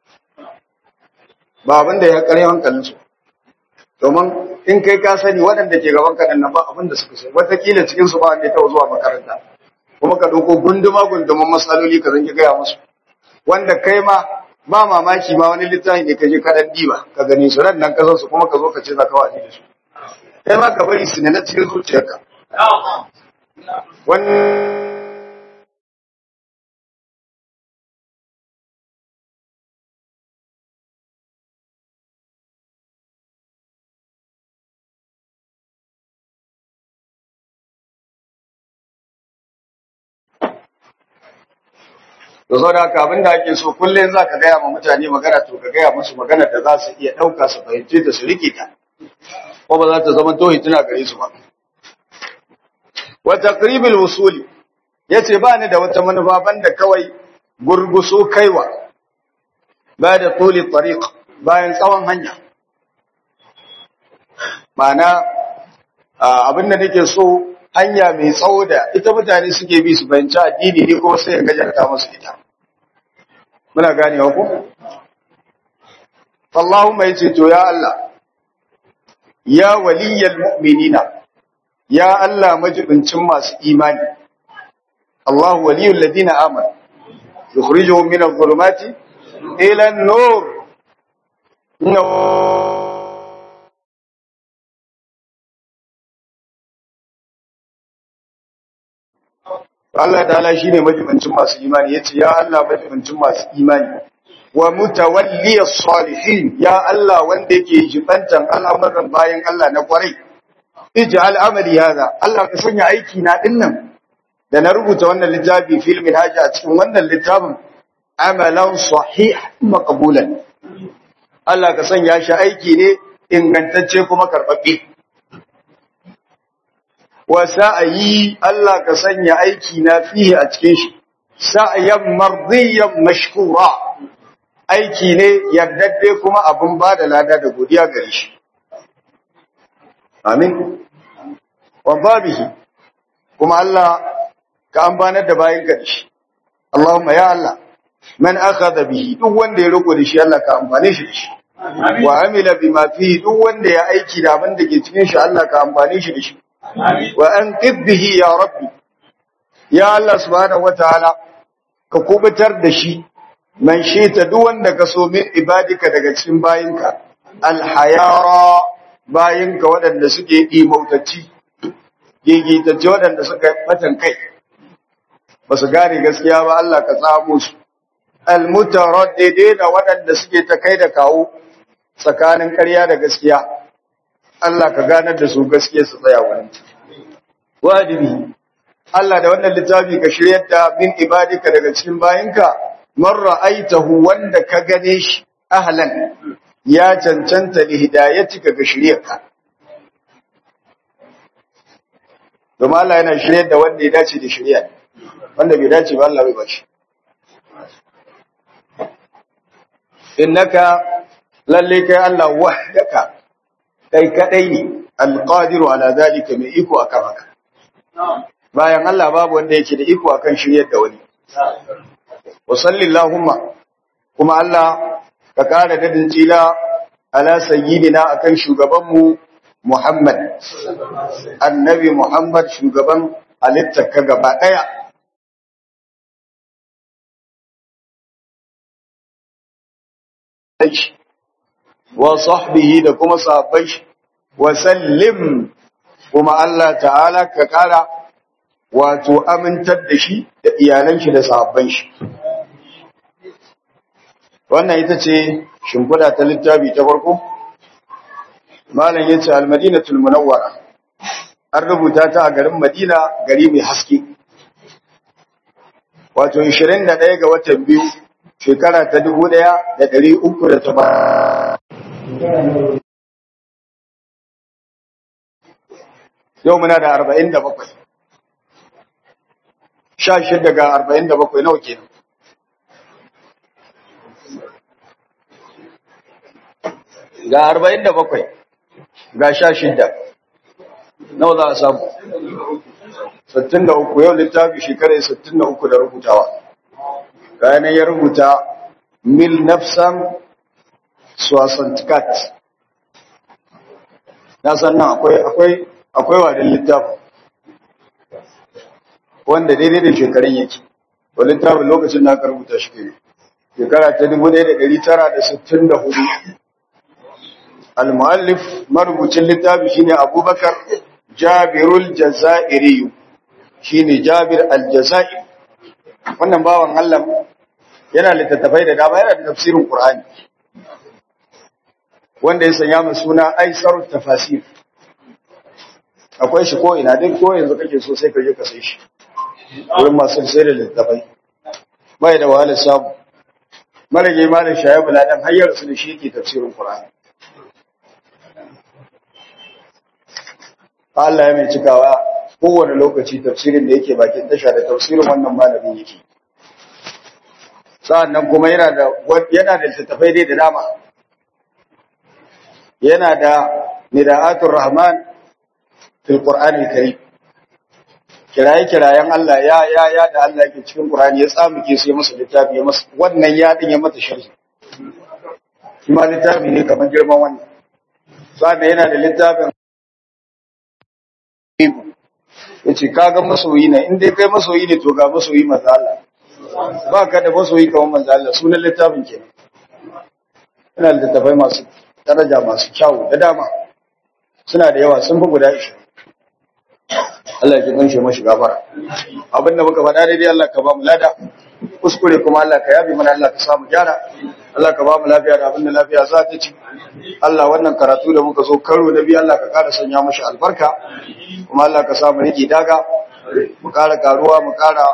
ba abin da ya kare hankalinsu domin in kai ka sani waɗanda ke gaban ka nan ba abin da suka sani wataƙila cikin su ba wanda ya taɓa zuwa makaranta kuma ka ɗauko gunduma gunduman matsaloli ka zanki gaya musu wanda kai ma ba mamaki ma wani littafi ne ka je ka ɗan diba ka gani su ran nan ka su kuma ka zo ka ce za ka waje da su kai ma ka bari su ne na cikin zuciyarka wani da sau da haka abinda ake so kullum za ka gaya ma mutane magana to ka gaya musu magana da za su iya ɗauka su fahimce ta su rike ta ko ba za ta zama tohi tuna gare su ba wa taqribil wusuli yace ba ni da wata manufa banda kawai gurguso kaiwa ba da tuli tariq bayan tsawon hanya ma'ana abin da nake so hanya mai tsawo da ita mutane suke bi su fahimci addini ne kuma sai ya gajarta musu ita muna ganewa ko Allahumma yace to ya Allah ya waliyal mu'minina ya Allah majibincin masu imani Allah waliyul ladina amanu yukhrijuhum min adh-dhulumati ila an-nur Allah ta'ala shine majibincin masu imani yace ya Allah majibincin masu imani wa mutawalliyas salihin ya Allah wanda yake jibantan al'amuran bayan Allah na kwarai ij'al amali hada Allah ka sanya aiki na dinnan da na rubuta wannan littafi filmin haji a cikin wannan littafin amalan sahih maqbulan Allah ka sanya shi aiki ne ingantacce kuma karbabbe wa sa'ayi Allah ka sanya aiki na fihi a cikin shi sa'yan mardiyan mashkura aiki ne yardadde kuma abun ba da lada da godiya gare shi amin wa babihi kuma Allah ka ambanar da bayin ka shi Allahumma ya Allah man akhadha bihi duk wanda ya riko da shi Allah ka amfane shi da shi wa amila bima fihi duk wanda ya aiki da abin da ke cikin shi Allah ka amfane shi da shi wa anqidh bihi ya rabbi ya Allah subhanahu wataala ka kubutar da shi man ta duk wanda ka so min ibadika daga cikin bayinka alhayara bayinka waɗanda suke imautacci gigitacce waɗanda suka batan kai ba su gane gaskiya ba Allah ka tsamo su almutaraddidina waɗanda suke ta kai da kawo tsakanin ƙarya da gaskiya Allah ka ganar da su gaskiya su tsaya wani wajibi Allah da wannan littafi ka shiryar da min ibadika daga cikin bayinka man ra'aitahu wanda ka gane shi ahlan ya cancanta li hidayatika ga shiryarka domin Allah yana shiryar da wanda ya dace da shirya wanda bai dace ba Allah bai bashi innaka lalle kai Allah wahdaka kai kadai ne alqadiru ala zalika mai iko akan haka bayan Allah babu wanda yake da iko akan shiryar da wani wa sallallahumma kuma Allah ka kara dadin tsila ala sayyidina akan shugabanmu Muhammad annabi Muhammad shugaban halittar ka gaba daya wa sahbihi da kuma sahabbai wa sallim kuma Allah ta'ala ka kara wato amintar da shi da iyalan shi da sahabban shi wannan ita ce shimfiɗa ta littafi ta farko malam yace al-madinatul munawwara an rubuta ta a garin Madina gari mai haske wato 21 ga watan biyu shekara ta 1380 yau muna da 47 sha shida ga arba'in da bakwai nawa kenan ga arba'in da bakwai ga sha shida nawa za a samu sittin da uku yau littafi shekarar sittin da uku da rubutawa ranar ya rubuta mil nafsan swasantikat na sannan akwai akwai akwai wadin littafin wanda daidai da shekarun yake to littafin lokacin da aka rubuta shi ke shekara ta 1964 al-muallif marubucin littafi shine Abubakar Jabirul Jazairi shine Jabir al-Jazairi wannan bawan Allah yana littattafai da dama yana da tafsirin Qur'ani wanda ya sanya mu suna Aisarut Tafasir akwai shi ko ina duk ko yanzu kake so sai ka je ka sai shi wurin masu sai da littafai bai da wahalar samu marage malam shayabu ladan hayyar su da shi yake tafsirin qur'ani Allah ya mai cikawa kowane lokaci tafsirin da yake bakin tasha da tafsirin wannan malamin yake sa'annan kuma yana da yana da littafai dai da dama yana da nida'atul rahman fil qur'anil karim kiraye-kirayen Allah ya ya ya da Allah yake cikin Qur'ani ya tsamuke sai masa littafi ya masa wannan ya din ya mata sharhi kuma littafi ne kamar girman wannan sannan yana da littafin yace kaga masoyi ne in dai kai masoyi ne to ga masoyi manzo Allah ba ka da masoyi kamar manzo Allah sunan littafin kenan yana da littafai masu daraja masu kyau da dama suna da yawa sun fi guda 20 Allah ya kunshe mashi gafara abinda muka faɗa daidai Allah ka ba mu lada kuskure kuma Allah ka yabi mana Allah ka samu gyara Allah ka ba mu lafiya da abinda lafiya za ta ci Allah wannan karatu da muka zo karo da biyu Allah ka ƙara sanya mashi albarka kuma Allah ka samu rike daga mu ƙara karuwa mu ƙara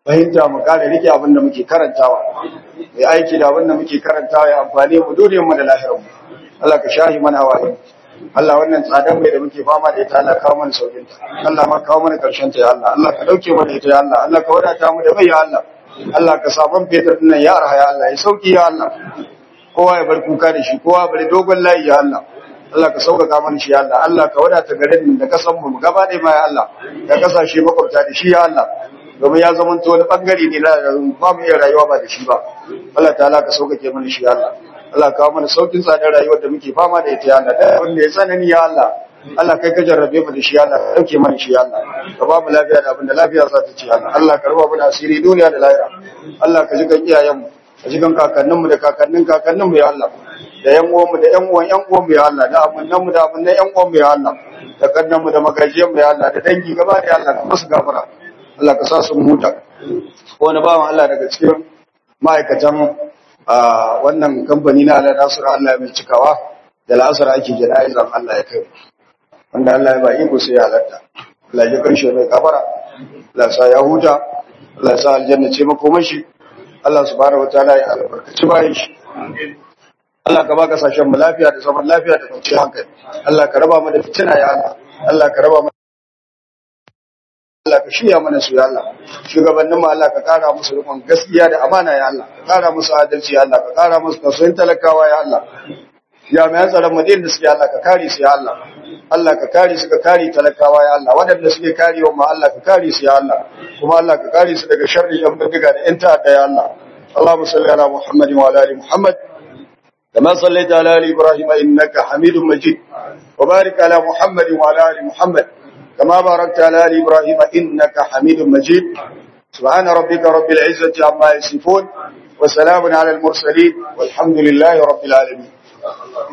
fahimta mu kare rike abin da muke karantawa ya aiki da abin da muke karantawa ya amfani mu duniyar mu da lahirar mu Allah ka shahi mana hawaye Allah wannan tsadar mai da muke fama da ita Allah kawo mana saukin ta Allah ma kawo mana karshen ta ya Allah Allah ka dauke mana ita ya Allah Allah ka wadata mu da mai ya Allah Allah ka sabon fetur nan ya arha ya Allah ya sauki ya Allah kowa ya bar kuka da shi kowa bari dogon layi ya Allah Allah ka sauƙaƙa mana shi ya Allah Allah ka wadata garin da kasan mu gaba ɗaya ma ya Allah ka kasashe makwabta da shi ya Allah domin ya zama to wani bangare ne na ba mu iya rayuwa ba da shi ba Allah ta'ala ka sauƙaƙe mana shi ya Allah Allah ka kawo mana saukin tsadar rayuwar da muke fama da ita ya Allah da wanda ya tsanani ya Allah Allah kai ka jarrabe mu da shi ya Allah ka dauke mana shi ya Allah ka ba mu lafiya da abin da lafiya za ta ci ya Allah Allah ka raba mu da asiri duniya da lahira Allah ka ji kan iyayen mu ka ji kan kakannin mu da kakannin kakannin mu ya Allah da yan uwan mu da yan uwan yan uwan mu ya Allah da amannan mu da amannan yan uwan mu ya Allah da kannan mu da magajiyan mu ya Allah da dangi gaba da Allah ka musu gafara Allah ka sa su huta wani bawan Allah daga cikin ma'aikatan wannan kamfani na Allah Nasiru Allah ya mai cikawa da la'asar ake jana'izan Allah ya kai wanda Allah ya ba iko sai ya halatta Allah ya karshe mai kafara Allah sa ya huta Allah sa aljanna ce makomashi Allah subhanahu wataala ya albarkaci bayan shi Allah ka ba kasashen mu lafiya da zaman lafiya da kwanciyar hankali Allah ka raba mu da fitina ya Allah Allah ka raba mu Allah ka shirya mana su ya Allah shugabannin mu Allah ka kara musu rikon gaskiya da amana ya Allah ka kara musu adalci ya Allah ka kara musu tausayin talakawa ya Allah jami'an tsaron mu da suke Allah ka kare su ya Allah Allah ka kare su ka kare talakawa ya Allah waɗanda suke karewa ma Allah ka kare su ya Allah kuma Allah ka kare su daga sharri yan bindiga da yan ta'adda ya Allah Allahumma salli ala Muhammad wa ala ali Muhammad كما صليت على آل إبراهيم إنك حميد مجيد وبارك على محمد وعلى آل محمد كما باركت على آل إبراهيم إنك حميد مجيد سبحان ربك رب العزة عما يصفون وسلام على المرسلين والحمد لله رب العالمين